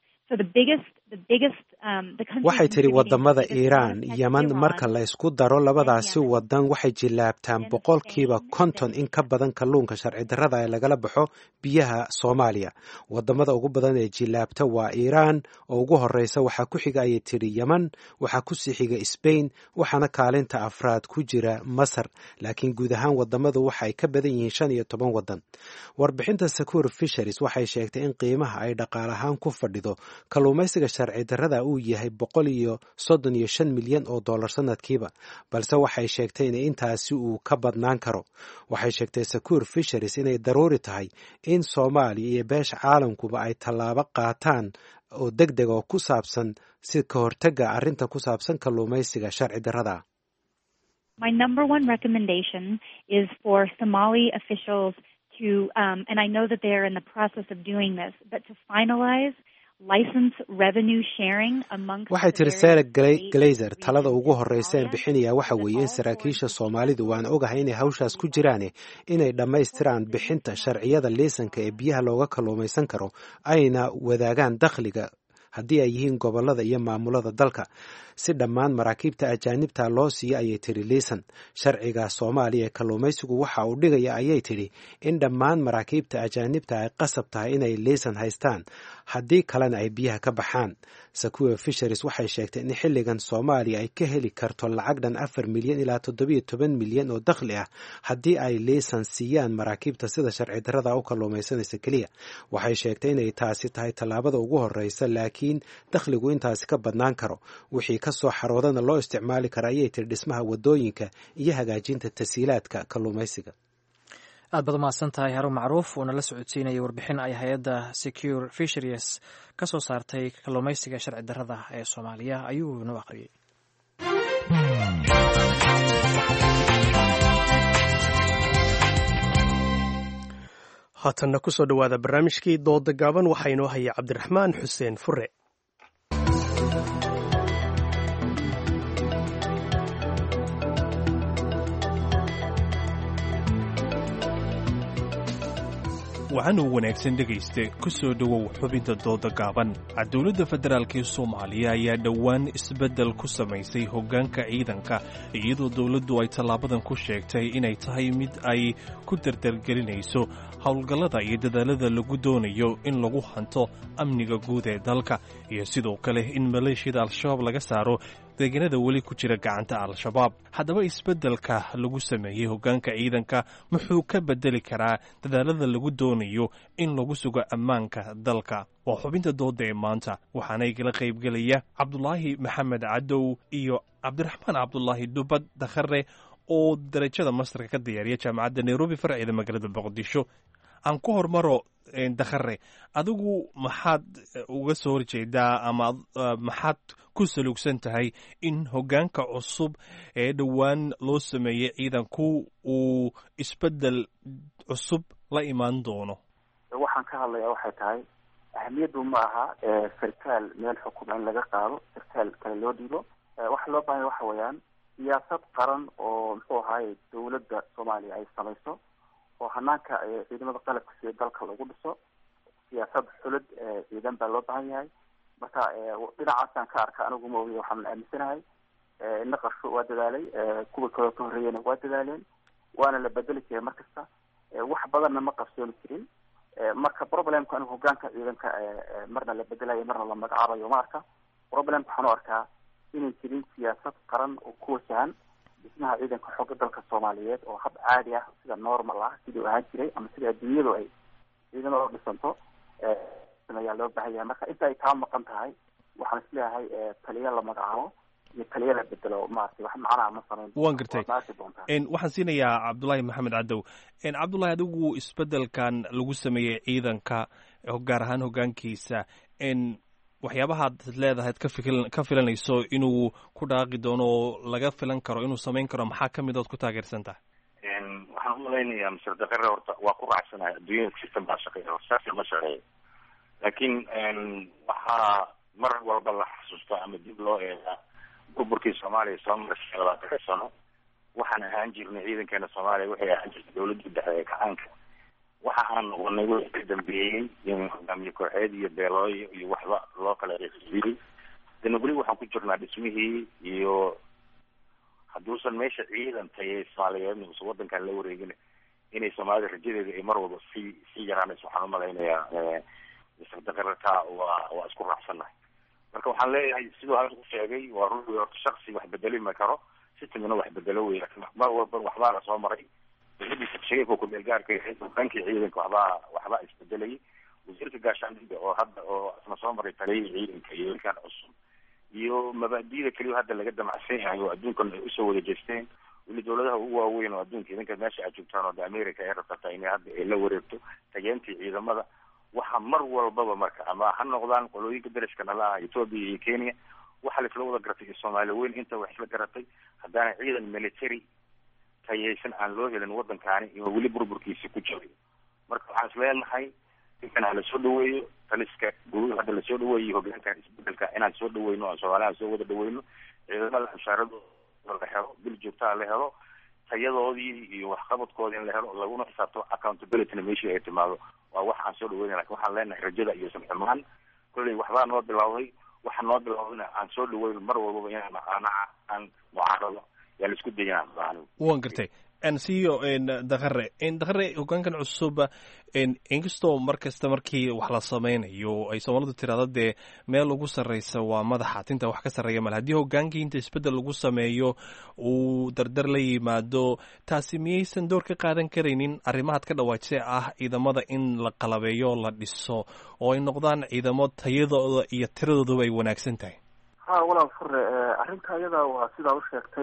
waxay tidhi wadamada iiraan yeman marka la isku daro labadaasi wadan waxay jilaabtaan boqolkiiba konton in ka badan kalluunka sharci darrada ee lagala baxo biyaha soomaaliya wadamada ugu badan ee jilaabta waa iiraan oo ugu horeysa waxaa ku xiga ayay tidhi yeman waxaa kusii xiga sbain waxaana kaalinta afraad ku jira masar laakiin guud ahaan wadamadu waxaay ka badan yihiin shan iyo toban wadan warbixinta secure fisheries waxay sheegtay in qiimaha ay dhaqaalahaan ku fadhido kalluumaysiga sharci darrada uu yahay boqol iyo soddon iyo shan milyan oo dollar sanadkiiba balse waxay sheegtay in intaasi uu ka badnaan karo waxay sheegtay secure fisheries inay daruuri tahay in soomaaliya iyo beesha caalamkuba ay tallaabo qaataan oo deg deg oo ku saabsan si ka hortagga arrinta ku saabsan kalluumaysiga sharci darrada My number one recommendation is for Somali officials to, um, and I know that they are in the process of doing this, but to finalize waxay tiri sara glazer talada ugu horreysa een bixinayaa waxa weeye in saraakiisha soomaalidu waan ogahay inay hawshaas ku jiraane inay dhammaystiraan bixinta sharciyada liisanka ee biyaha looga kalluumaysan karo ayna wadaagaan dakhliga haddii ay yihiin gobollada iyo maamulada dalka si dhammaan maraakiibta ajaanibta loo siiyo ayay tidhi liisan sharciga soomaaliya ee kalluumaysigu waxa uu dhigaya ayay tidhi in dhammaan maraakiibta ajaanibta ay qasab tahay inay liisan haystaan haddii kalena ay biyaha ka baxaan secure fisheries waxay sheegtay in xilligan soomaaliya ay ka heli karto lacag dhan afar milyan ilaa toddobiyo toban milyan oo dakhli ah haddii ay liisan siiyaan maraakiibta sida sharci darrada u kalluumaysanaysa keliya waxay sheegtay inay taasi tahay tallaabada ugu horreysa laakiin dakhligu intaasi ka badnaan karo wixii ka soo xaroodana loo isticmaali kara ayay tiri dhismaha wadooyinka iyo hagaajinta tasiilaadka kalluumaysiga aad baad umahadsan tahay harun macruuf uuna la socodsiinayay warbixin ay hay-adda secure fisheries ka soo saartay kalluumaysiga sharci darrada ee soomaaliya ayuu noo akhriyey haatanna ku soo dhowaada barnaamijkii dooda gaaban waxaa inoo haya cabdiraxmaan xuseen fure waxaanuu wanaagsan dhegayste ku soo dhowow xubinta dooda gaaban dowladda federaalk ee soomaaliya ayaa dhowaan isbeddel ku samaysay hoggaanka ciidanka iyadoo dowladdu ay tallaabadan ku sheegtay inay tahay mid ay ku dardargelinayso howlgallada iyo dadaalada lagu doonayo in lagu hanto amniga guud ee dalka iyo sidoo kale in maleeshiyada al-shabaab laga saaro deegaanada weli ku jira gacanta al-shabaab haddaba isbeddelka lagu sameeyey hoggaanka ciidanka muxuu ka beddeli karaa dadaalada lagu doonayo in lagu sugo ammaanka dalka waa xubinta dooda ee maanta waxaana igala qaybgelaya cabdulaahi maxamed cadow iyo cabdiraxmaan cabdulaahi dhubad dakhare oo darajada mastarka ka diyaariya jaamacadda nairobi farceeda magaalada muqdisho aan ku hormaro dakhare adigu maxaad uga soo horjeedaa ama maxaad ku saluugsan tahay in hoggaanka cusub ee dhowaan loo sameeyey ciidanku uu isbeddel cusub la imaan doono waxaan ka hadlayaa waxay tahay ahamiyaddu ma aha sarkaal meel xukuma in laga qaado sarkaal kale loo dhiibo waxa loo baahanya waxa weeyaan siyaasad qaran oo muxuu ahaaye dowladda soomaaliya ay samayso oo hanaanka ciidamada qalabka sida dalka lagu dhiso siyaasad xulid ciidan baa loo baahan yahay marka dhinacaasaan ka arka anigu ma ogiy waxaan aaminsanahay naqarsho waa dadaalay kuwa kaloo ka horreeyana waa dadaaleen waana la bedeli jiray mar kasta wax badanna ma qabsooni jirin marka problemka anigu hogaanka ciidanka marna la bedelayo marna la magacaabayo ma arka problemka waxaan u arkaa inay jirin siyaasad qaran oo ku wajahan dhismaha ciidanka xooga dalka soomaaliyeed oo hab caadi ah sida normal ah sidii u ahaan jiray ama sida adduunyadu ay ciidamada u dhisanto ayaa loo baahan yahay marka inta ay kaa maqan tahay waxaan isleeyahay taliya la magacaabo iyo taliya la bedelo maaragtay wax macnaha ma samayn waan gartay maarki doontaa waxaan siinayaa cabdullaahi maxamed cadow cabdullahi adigu isbedelkan lagu sameeyey ciidanka gaar ahaan hogaankiisa waxyaabahaad leedahay ka fikil ka filanayso inuu ku dhaaqi doono oo laga filan karo inuu samayn karo maxaa kamid ood ku taageersan tahay waxaan umalaynayaa mister dakare horta waa ku raacsanahay adduunyada system baa shaqeeya horsaasa ma shaqeeyo laakiin waxaa mar walba la xasuusto ama dib loo eegaa burburkii soomaaliya soo marashay labaatanka sano waxaan ahaan jirnay ciidankeena soomaaliya waxay ahaan jirtay dawladii dhexe ee gacaanka waxa aan noqonay wixii ka dambeeyey in hogaamiye kooxeed iyo beelooyo iyo waxba loo kala reexiiyey dana weli waxaan ku jirnaa dhismihii iyo hadduusan meesha ciidan tayay soomaaliyeedna usan wadankan la wareegin inay soomaalida rajadeeda ay mar walba sii sii yaraanayso waxaan umalaynayaa mister dakararka waa waa isku raacsannahay marka waxaan leeyahay siduu hadda u sheegay waa ruuxii horta shaksi wax bedeli ma karo systemna wax bedelo wey lakin mar walba waxbaa la soo maray dawladiisa sheegayka kumeel gaarka yahay hoggaankii ciidanka waxbaa waxbaa isbedelayay wasiirka gaashaandhigga oo hadda oo isna soo maray taliyihii ciidanka iyo ilkaan cusub iyo mabaadi'da keliya hadda laga damacsan yahay oo adduunkan ay usoo wada jeesteen weli dawladaha ugu waaweyn oo adduunka idinka meesha aad joogtaan oo de america ay rabtataa inay hadda ay la wareegto tageentii ciidamada waxa mar walbaba marka ama ha noqdaan qolooyinka dariska nala ah ethoopia iyo kenya waxaa laisla wada garatay iyo soomaali weyn inta wax isla garatay haddaana ciidan military tayaysan aan loo helin waddankaani iyo weli burburkiisa ku jiray marka waxaan isleenahay ninkan ha lasoo dhaweeyo taliska guud hadda lasoo dhaweeyo hogaankan isbedelka inaan soo dhaweyno aan soomaalihan soo wada dhaweyno ciidamada mushaaradooda la helo bil joogtaa la helo tayadoodii iyo waxqabadkoodii in la helo laguna xisaabto accountabilityna meeshii ay timaado waa wax aan soo dhaweyna lakin waxaan leenahay rajada iyo samxumaan kolley waxbaa noo bilowday waxa noo bilowdayna aan soo dhaweyno mar walbaba inaan anaca aan mucaarado yaa la isku dayana waan gartay ansiyo dakare dakare hogaankan cusub inkastoo mar kasta markii wax la sameynayo ay soomaalidu tirahdo dee meel ugu sarreysa waa madaxa tinta wax ka sarreeya male haddii hogaankii inta isbeddel lagu sameeyo uu dardar la yimaado taasi miyaysan door ka qaadan karaynin arrimahaad ka dhawaajisay ah ciidamada in la qalabeeyo la dhiso oo ay noqdaan ciidamo tayadooda iyo tiradooduba ay wanaagsan tahay ha walaal fure arrinta iyada waa sidaa u sheegtay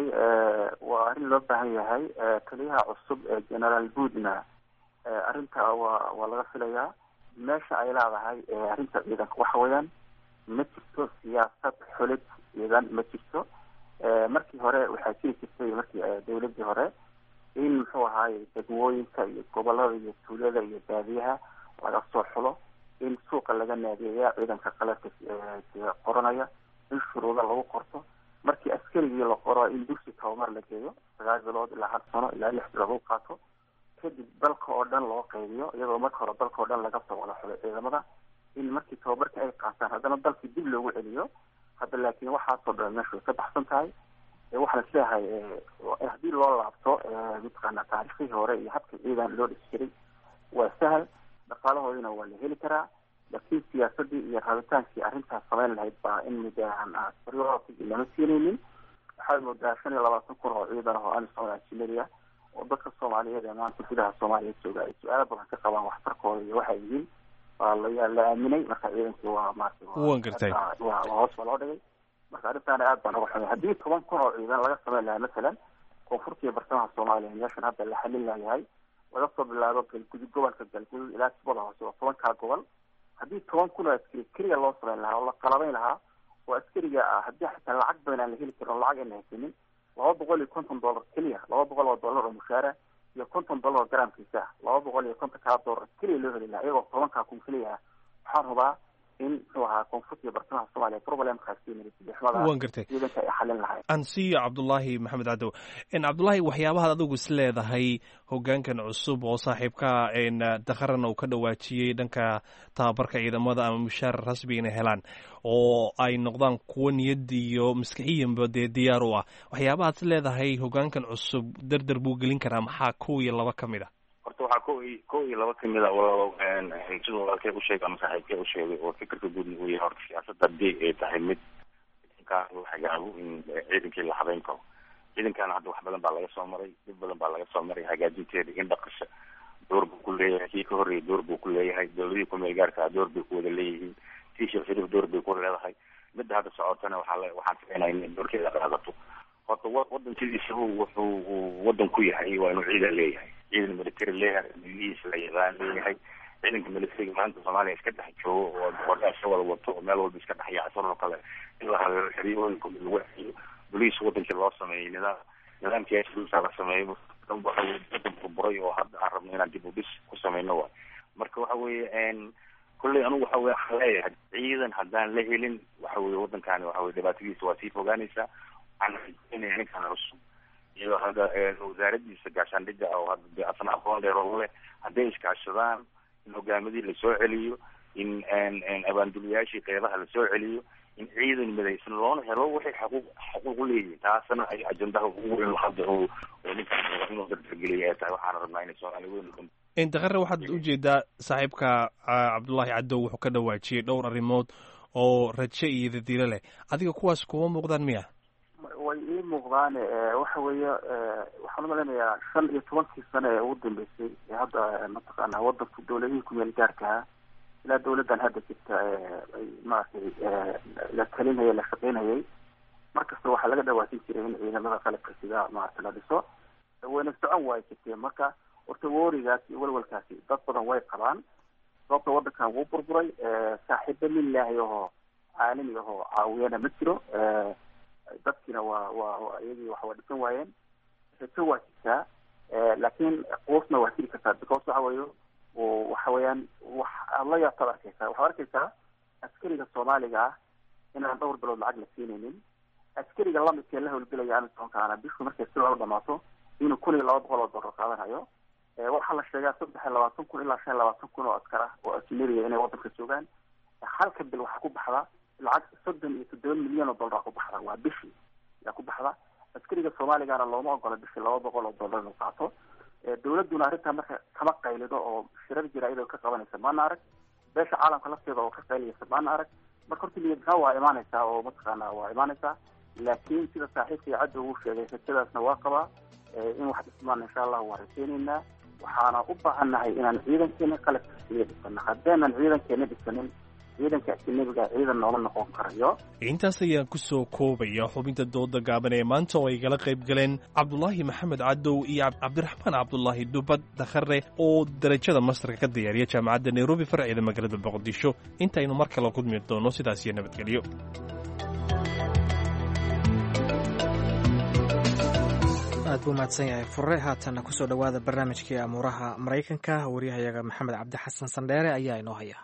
waa arrin loo baahan yahay taliyaha cusub ee generaal buudna arrinta waa waa laga filayaa meesha ay leedahay arrinta ciidanka waxa weeyaan ma jirto siyaasad xulid ciidan ma jirto markii hore waxaa jiri jirtay markii dawladii hore in muxuu ahaaye degmooyinka iyo gobolada iyo tuulada iyo baadiyaha laga soo xulo in suuqa laga naadiyeeya ciidanka qaladka qoranaya in shuruudo lagu qorto markii askarigii la qoro in dugsi tababar la geeyo sagaal bilood ilaa hal sano ilaa lix bilood lagu qaato kadib dalka oo dhan loo qaybiyo iyadoo marka hore dalka oo dhan laga soo wada xulay ciidamada in markii tababarka ay qaataan haddana dalkii dib loogu celiyo hadda laakiin waxaasoo dhan meesha way ka baxsan tahay waxaan isleeyahay haddii loo laabto mataqaana taariikhdii hore iyo habka ciidan loo dhisi jiray waa sahal dhaqaalahoodina waa la heli karaa laakiin siyaasadii iyo rabitaankii arrintaas samayn lahayd baa in muddahan priority lama siinaynin waxaad moodaa shan iyo labaatan kun oo ciidan oo amisom ajineria oo dadka soomaaliyeed ee maanta gudaha soomaaliya jooga ay su-aalo badan ka qabaan waxtarkooda iyo waxay yihiin waa la la aaminay marka ciidankii waa maarata wan gartay waa hoos baa loo dhigay marka arrintaana aad baan uga xumay haddii toban kun oo ciidan laga samayn lahaa masalan koonfurta iyo bartamaha soomaaliya meeshan hadda la xalin layahay laga soo bilaabo galgudud gobolka galgudud ilaa sibada hoose oo tobankaa gobol haddii toban kun oo askari keliya loo samayn lahaa oo la qalabayn lahaa oo askariga ah haddii xitaa lacag badan aan la heli karin oo lacag ayna haysanin laba boqol iyo konton dollar keliya laba boqol oo dollar oo mushaara iyo konton dollar oo garaamkiisa ah laba boqol iyo konton kaa dollar keliya loo heli lahaa iyagoo tobankaa kun keliya ah waxaan hubaa in muxuu ahaa koonfurta iyo bartamaha soomaaliya problemkaas wan gartay ciidanka ay xalin lahayd ansiyo cabdullaahi maxamed cadow cabdullaahi waxyaabahaad adigu is leedahay hogaankan cusub oo saaxiibka dakharana uu ka dhawaajiyey dhanka tababarka ciidamada ama mushaar rasmi inay helaan oo ay noqdaan kuwo niyad iyo maskixiyanba dee diyaar u ah waxyaabahaad is leedahay hogaankan cusub dardar buu gelin karaa maxaa kow iyo laba ka mid a horta waxaa ko i ko iyo laba kamid a siduu walaalkee usheegay ama saaxiibkee usheegay oo fikirka guudna uu yahay horta siyaasadda haddii ay tahay mid markaa la hagaago in ciidankii la habeyn karo ciidankaana hadda wax badan baa laga soo maray dib badan baa laga soo maray hagaajinteeda in dhaqasha door buu ku leeyahay kii ka horreeyay door buu ku leeyahay dowladihii kumeel gaarkaa door bay ku wada leeyihiin tii sheekh shariif door bay ku leedahay midda hadda socotana waxaa le waxaan filaynaa in doorkeeda qaadato horta wa wadan sidiisaba wuxuu wadan ku yahay waa inuu ciidan leeyahay ciidan military leeyahay milihiisa la yaqaan leeyahay ciidanka militariga maanta soomaaliya iska dhex joogo oo boqordaa iska wada wato oo meel walba iska dhex yaacsan oo kale in la habeero xeriyooyinka lagu xeyo boliis wadankii loo sameeyey nidaam nidaamkii asluusa la sameeyo wadan burburay oo hadda aan rabno inaan dib u dhis ku sameyno waay marka waxa weeye kolley anigu waxa weye waxaan leeyahay ciidan haddaan la helin waxa weye waddankaani waxa weye dhibaatadiisa waa sii fogaanaysaa waxaan rajeynaya ninkan cusub iyo hadda wasaaradiisa gaashaandhigga oo hadda de asna aqoon dheer oo leh hadday iskaashadaan in hogaamadii lasoo celiyo in abaanduliyaashii qeybaha lasoo celiyo in ciidan midaysan loona helo waxay xaquuq xaquuq uleeyihin taasna ay ajendaha ugu weyn hadda oo oo ninkan inuu dardargeliya ay tahay waxaana rabnaa inay soomaali weyn indaqare waxaad ujeedaa saaxiibka cabdullaahi cadow wuxuu ka dhawaajiyey dhowr arrimood oo raje iyo dadiilo leh adiga kuwaas kuma muuqdaan miya way ii muuqdaane waxa weeye waxaan umalaynayaa shan iyo tobankii sano ee ugu dambeysay ee hadda mataqaana wadanku dowladihii kumeel gaarkaha ilaa dawladdan hadda jirta ay maaragtay la talinayay la shaqeynayay markasta waxaa laga dhawaasin jiray in ciidamada qalabka sida maarata la dhiso wayna socon waay jirtee marka horta woorigaas iyo walwalkaasi dad badan way qabaan sababta wadankan wuu burburay saaxiibo lilaahi ahoo caalami ahoo caawiyana ma jiro dadkiina waa waa iyagii wax waa dhisan waayeen rajo waa jirtaa laakiin quusna waa jiri kartaa because waxa weeye waxa weeyaan wax aad la yaabtaad arkeysaa waxaad arkeysaa askariga soomaaliga ah inaan dhowr bilood lacag la siinaynin askariga lamidkee la howlgelaya amisonkaana bishu markay si loola dhamaato inuu kun iyo laba boqol oo dollar qaadanayo waxaa la sheegaa saddex iyo labaatan kun ilaa shan iyo labaatan kun oo askar ah oo ajnabiga inay wadanka joogaan halka bil waxaa ku baxda lacag soddon iyo toddoba milyan oo dollar ku baxda waa bishii yaa ku baxda askariga soomaaligana looma ogola bishii laba boqol oo dollar inuu qaato dawladduna arrintaa marka kama qaylido oo shirar jira iyadoo ka qabanaysa maana arag beesha caalamka lafteeda oo ka qaylinaysa maana arag marka horta niyadnaa waa imaanaysaa oo mataqaana waa imaanaysaa laakiin sida saaxiibka iyo cadda uu sheegay rajadaasna waa qabaa in wax dhismaan insha allah waa rajeynaynaa waxaana u baahannahay inaan ciidankeena qalabka siya dhisano haddeenan ciidankeena dhisanin ciidanka ajanabiga ciidan noola noqon karayo intaas ayaan ku soo koobaya xubinta dooda gaaban ee maanta oo ay gala qayb galeen cabdulaahi maxamed cadow iyo cabdiraxmaan cabdulaahi dubad dakhare oo darajada mastarka ka diyaariya jaamacadda nairobi farceeda magaalada boqdisho intaynu mar kale kulmi doono sidaas iyo nabadgelyo aad buu mahadsan yahay fure haatanna kusoo dhowaada barnaamijkii amuuraha maraykanka waryahayaga maxamed cabdi xasan sandheere ayaa inoo haya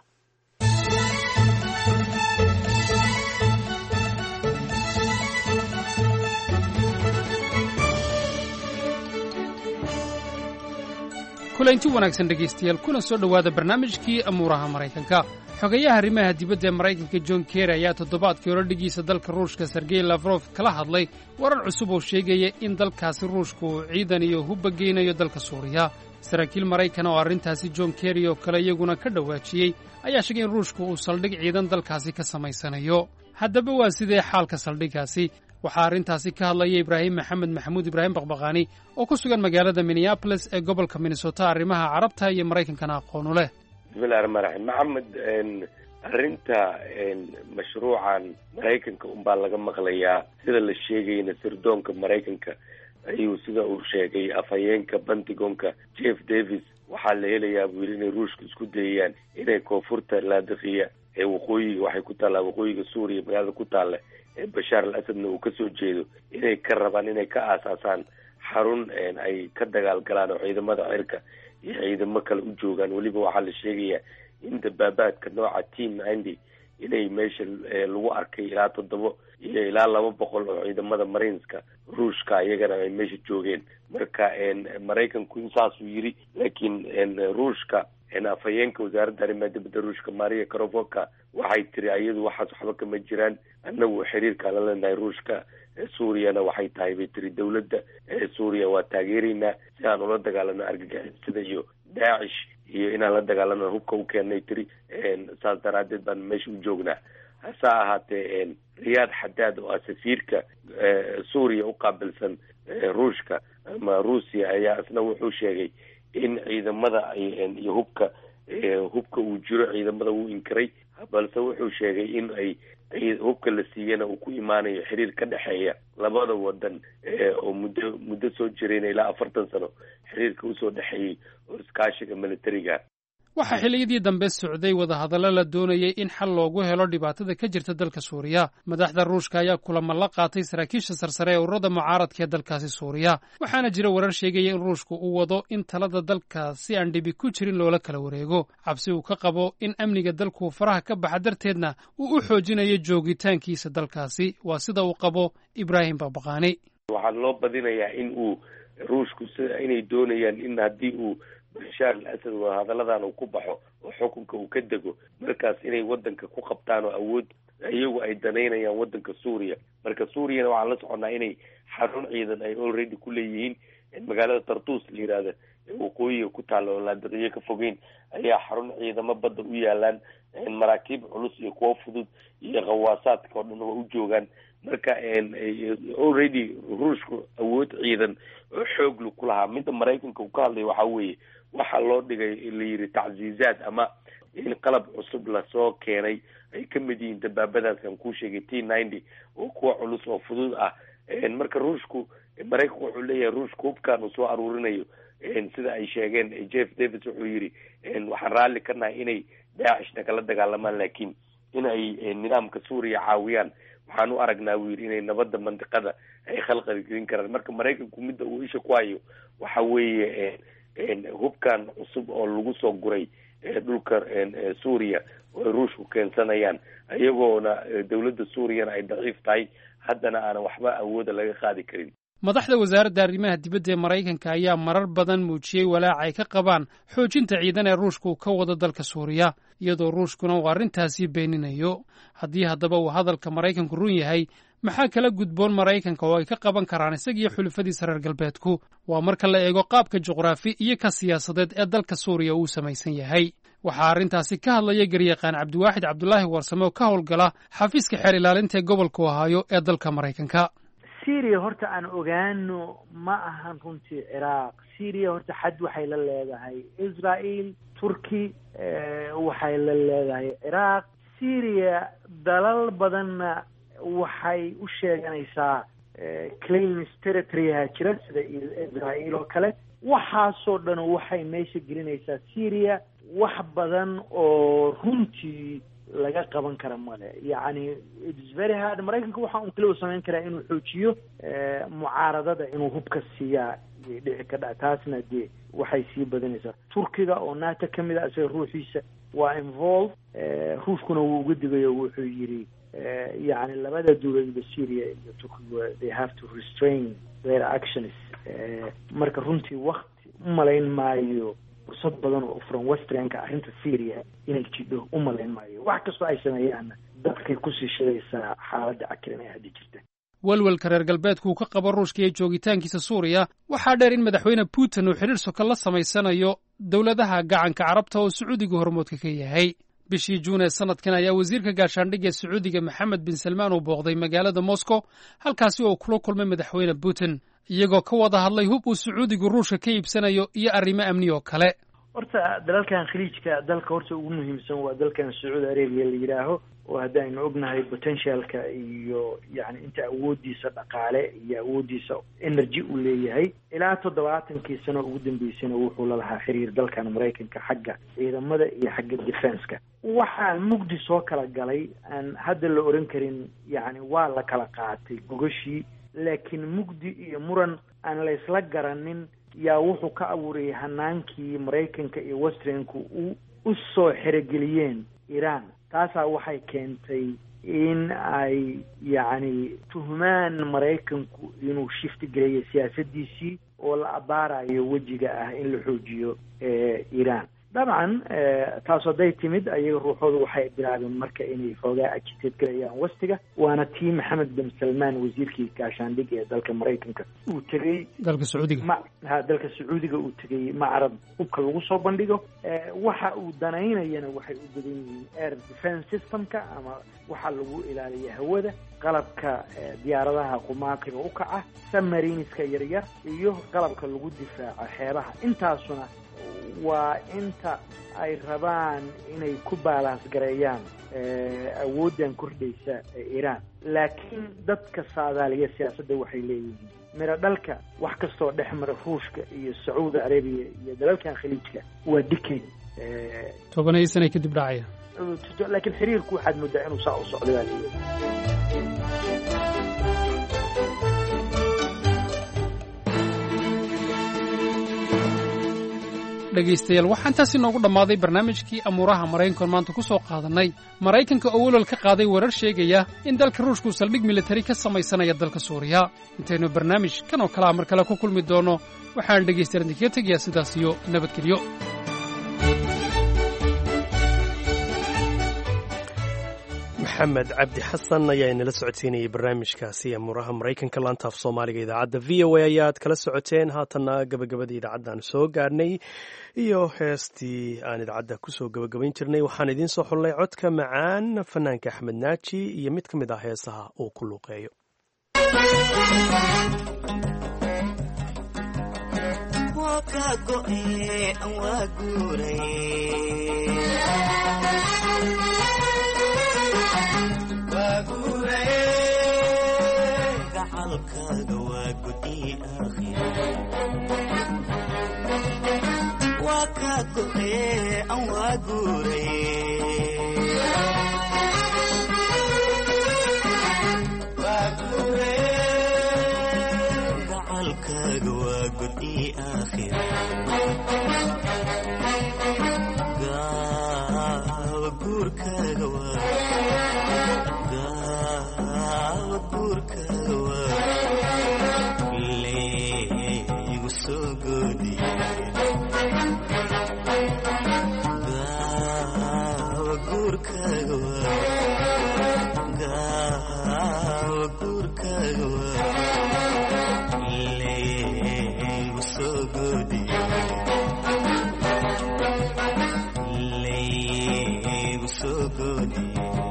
kulanti wanaagsan dhegaystayaal kuna soo dhowaada barnaamijkii amuuraha maraykanka xogayaha arrimaha dibadda ee maraykanka john kerry ayaa toddobaadkii hore dhigiisa dalka ruushka sergey lafrof kala hadlay warar cusub oo sheegaya in dalkaasi ruushka uu ciidan iyo hubba geynayo dalka suuriya saraakiil maraykan oo arrintaasi john kerry oo kale iyaguna ka dhawaajiyey ayaa sheegay in ruushku uu saldhig ciidan dalkaasi ka samaysanayo haddaba waa sidee xaalka saldhiggaasi waxaa arrintaasi ka hadlaya ibraahim maxamed maxamuud ibraahim baqbaqaani oo ku sugan magaalada minneabolis ee gobolka minnesota arrimaha carabta iyo maraykankana aqoonu leh bismillahi raxmaan raxiim maxamed arrinta mashruucan maraykanka unbaa laga maqlayaa sida la sheegayna sirdoonka maraykanka ayuu sida uu sheegay afhayeenka pentagonka jeff davis waxaa la helayaa buu yidhi inay ruushka isku dayayaan inay koonfurta laadiqiya ee waqooyiga waxay ku taallaa waqooyiga suuriya magaalada ku taalla ee bashaar al asadna uu kasoo jeedo inay ka rabaan inay ka aasaasaan xarun ay ka dagaal galaan oo ciidamada cirka iyo ciidamo kale u joogaan weliba waxaa la sheegayaa in dabaabaadka nooca team ninety inay meesha lagu arkay ilaa toddoba iyo ilaa laba boqol oo ciidamada marineska ruushka iyagana ay meesha joogeen marka maraykanku insaasuu yiri laakiin ruushka afhayeenka wasaaradda arrimaha dibadda ruushka maria karovoka waxay tiri iyadu waxaas waxba kama jiraan annagu xiriirkaa la leenahay ruushka suuriyana waxay tahay bay tiri dawladda suuriya waa taageeraynaa si aan ula dagaalano argagixisada iyo daacish iyo inaan la dagaalano hubka u keennay tiri saas daraadeed baan meesha u joognaa hase ahaatee riyaad xadaad oo ah safiirka suuriya u qaabilsan ruushka ama ruusiya ayaa isna wuxuu sheegay in ciidamada iyo hubka hubka uu jiro ciidamada wuu inkiray balse wuxuu sheegay in ay hubka la siiyana uu ku imaanayo xiriir ka dhexeeya labada wadan oo muddo muddo soo jirayna ilaa afartan sano xiriirka usoo dhexeeyey oo iskaashiga militariga waxaa xilliyadii dambe socday wadahadallo la doonayay in xal loogu helo dhibaatada ka jirta dalka suuriya madaxda ruushka ayaa kulamo la qaatay saraakiisha sarsare ee ururada mucaaradka ee dalkaasi suuriya waxaana jira warar sheegaya in ruushku uu wado in talada dalka si aan dhibi ku jirin loola kala wareego cabsi uu ka qabo in amniga dalku faraha ka baxa darteedna uu u xoojinayo joogitaankiisa dalkaasi waa sida uu qabo ibraahim babaqaani waxaa loo badinayaa in uu ruushku sida inay doonayaan in haddii uu bashaar al asad wadahadalladan uu ku baxo oo xukunka uu ka dego markaas inay wadanka ku qabtaan oo awood iyagu ay danaynayaan wadanka suuriya marka suuriyana waxaan la soconnaa inay xarun ciidan ay already ku leeyihiin magaalada tartus la yihahda ee waqooyiga ku taalla oo laadiqiyo ka fogeyn ayaa xarun ciidamo badda u yaalaan maraakiib culus iyo kuwo fudud iyo khawaasaadka oo dhan waa u joogaan marka already ruushku awood ciidan oo xooglu ku lahaa midda maraykanka uu ka hadlaya waxaa weeye waxaa loo dhigay la yidhi tacziizaad ama in qalab cusub lasoo keenay ay ka mid yihiin dabaabadaas aan kuu sheegay t ninety oo kuwa culus oo fudud ah marka ruushku maraykanku wuxuu leeyahay ruushka hubkan uu soo aruurinayo sida ay sheegeen jeff davis wuxuu yidhi waxaan raalli ka nahay inay daacishna kala dagaalamaan laakiin in ay nidaamka suuriya caawiyaan waxaan u aragnaa buu yidhi inay nabadda mandiqada ay khalqali gelin karaan marka maraykanku midda uu isha ku hayo waxa weeye hubkan cusub oo lagu soo guray dhulka suuriya oo ay ruushku keensanayaan iyagoona dowladda suuriyana ay daciif tahay haddana aanan waxba awooda laga qaadi karin madaxda wasaaradda arrimaha dibadda ee maraykanka ayaa marar badan muujiyey walaac ay ka qabaan xoojinta ciidan ee ruushka uu ka wado dalka suuriya iyadoo ruushkuna uu arrintaasi beeninayo haddii haddaba uu hadalka maraykanku run yahay maxaa kala gudboon maraykanka oo ay ka qaban karaan isagiyo xulufadiisa reer galbeedku waa marka la eego qaabka juqraafi iyo ka siyaasadeed ee dalka suuriya uu samaysan yahay waxaa arrintaasi ka hadlaya garyaqaan cabdiwaaxid cabdulaahi warsame oo ka howlgala xafiiska xeer ilaalinta ee gobolka ohaayo ee dalka maraykanka syria horta aan ogaano ma ahan runtii ciraaq syria horta xad waxay la leedahay israel turki waxay la leedahay ciraaq syria dalal badanna waxay u sheeganaysaa claims territoryha jira sida israel oo kale waxaasoo dhan waxay meesha gelinaysaa syria wax badan oo runtii laga qaban kara male yacni its very hard maraykanka waxa un kaliya u samayn karaa inuu xoojiyo mucaaradada inuu hubka siiyaa yay dhici ka dha taasna dee waxay sii badanaysaa turkiga oo nato ka mid a isaga ruuxiisa waa involve ruushkuna wuu uga digayo wuxuu yidhi yacni labada dowladba syria iyo turkiga they have to restrain their actions marka runtii wakti u malayn maayo fursad badan oo furan westernka arrinta syria inay jidho u malayn maayo wax kastoo ay sameeyaanna dadkay kusii shidaysaa xaaladda cakiran ee hadda jirta welwelka reer galbeedku uu ka qabo ruushka iyo joogitaankiisa suuriya waxaa dheer in madaxweyne putin uu xidhiir soka la samaysanayo dowladaha gacanka carabta oo sacuudiga hormoodka ka yahay bishii juun ee sanadkan ayaa wasiirka gaashaandhigga sacuudiga maxamed bin salmaan uu booqday magaalada moscow halkaasi oo kula kulmay madaxweyne putin iyagoo ka wada hadlay hub uu sacuudigu ruushka ka iibsanayo iyo arrimo amni oo kale horta dalalkan khaliijka dalka horta ugu muhiimsan waa dalkan sacuudi arabia la yidhaaho oo haddaynu ognahay potentialka iyo yani inta awoodiisa dhaqaale iyo awoodiisa energy uu leeyahay ilaa toddobaatankii sano ugu dambeysana wuxuu lalahaa xiriir dalkan maraykanka xagga ciidamada iyo xagga defenska waxaa mugdi soo kala galay aan hadda la oran karin yani waa la kala qaatay gogashii laakiin mugdi iyo muran aan laysla garanin yaa wuxuu ka abuurayay hanaankii maraykanka iyo westernku u u soo xerogeliyeen iran taasaa waxay keentay in ay yacni tuhmaan maraykanku inuu shifti gelayo siyaasadiisii oo la abaarayo wejiga ah in la xoojiyo iran dabcan taas hadday timid ayaga ruuxoodu waxay bilaabeen marka inay xoogaa agiteed galayaan wastiga waana tii maxamed bin salmaan wasiirkii gaashaandhig ee dalka maraykanka uu tegey dalka sacuudiga ma ha dalka sacuudiga uu tegey macrad hubka lagu soo bandhigo waxa uu danaynayana waxay u badan yihiin air defence systemka ama waxaa lagu ilaaliya hawada qalabka diyaaradaha qumaatiga u kaca submariniska yaryar iyo qalabka lagu difaaco xeebaha intaasuna waa inta ay rabaan inay ku baalaans gareeyaan awooddan kordhaysa ee iiraan laakiin dadka saadaaliya siyaasadda waxay leeyihiin miro dhalka wax kastoo dhex mara ruushka iyo sacuudi arabiya iyo dalalkan khaliijka waa dikay tobanaya sana kadib dhacaya laakiin xiriirku waxaad moodaa inuu saa u socdo baa leeyahay dhegaystayaal waxaa intaasi noogu dhammaaday barnaamijkii amuuraha maraykankoon maanta ku soo qaadannay maraykanka oo welwal ka qaaday warar sheegaya in dalka ruushku saldhig militari ka samaysanaya dalka suuriya intaynu barnaamij kan oo kalea mar kale ku kulmi doonno waxaan dhegaystayaal idinkaga tegayaa sidaas iyo nabadgelyo maxamed cabdi xasan ayaa inala socodsiinayay barnaamijkaasi amuuraha maraykanka laantaaf soomaaliga idaacadda v o a ayaad kala socoteen haatanna gabagabadii idaacaddan soo gaarnay iyo heestii aan idaacadda kusoo gabagabayn jirnay waxaan idiin soo xullay codka macaan fanaanka axmed naaji iyo mid ka mid ah heesaha uu ku luuqeeyo gacalkaaga waa gudi waa kaa go'ee an waa guuray gacalkaaga waa gudi aakhira gaawa guurkaaga waa guurkaaga waa leegu soo goodi gaawa guurkaaga waa gaawa guurkaaga waa leegu soo goodi leegu soo goodi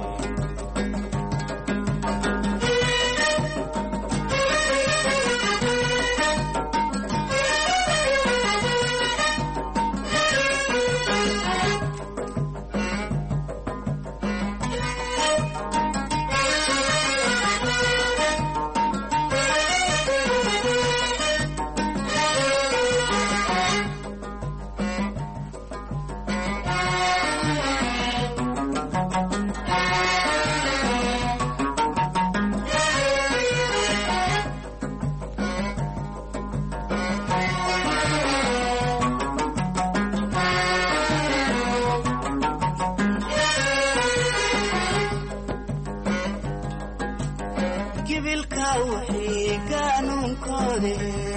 gibilka wixii qaanuunkoode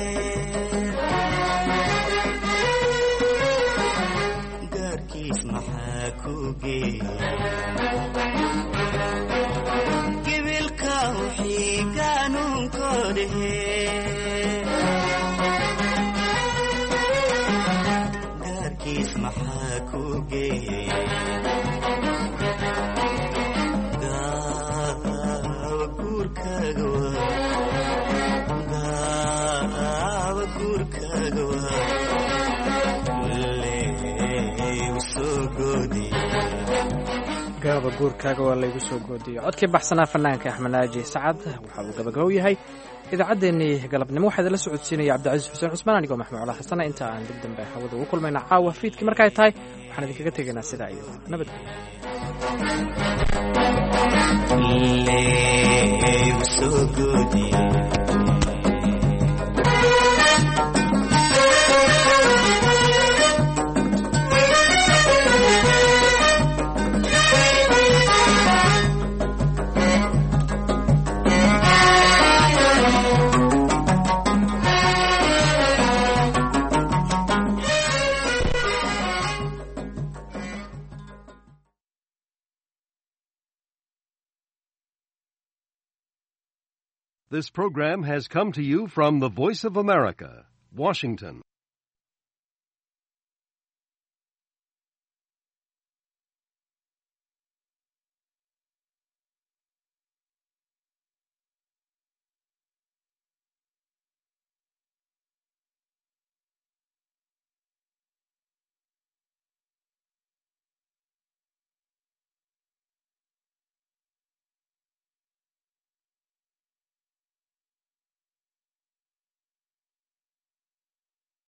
gaarkiis maxaa ku geegibilka wixii qaanuunkoode gaarkiis maxaa ku geeyey gaaba guurkaaga waa laygu soo goodiyo codkii baxsanaa fanaanka axmed naaji sacad waxa uu gabagabow yahay idaacaddeenii galabnimo waxaa idinla socodsiinaya cabdicasiis xuseen cusmaan anigoo maxmuud cala xasana inta aan dib dambe hawada ugu kulmayna caawa fiidkii markay tahay waxaan idinkaga tegaynaa sidaa iyo nabadgelyo This program has come to you from the Voice of America, Washington.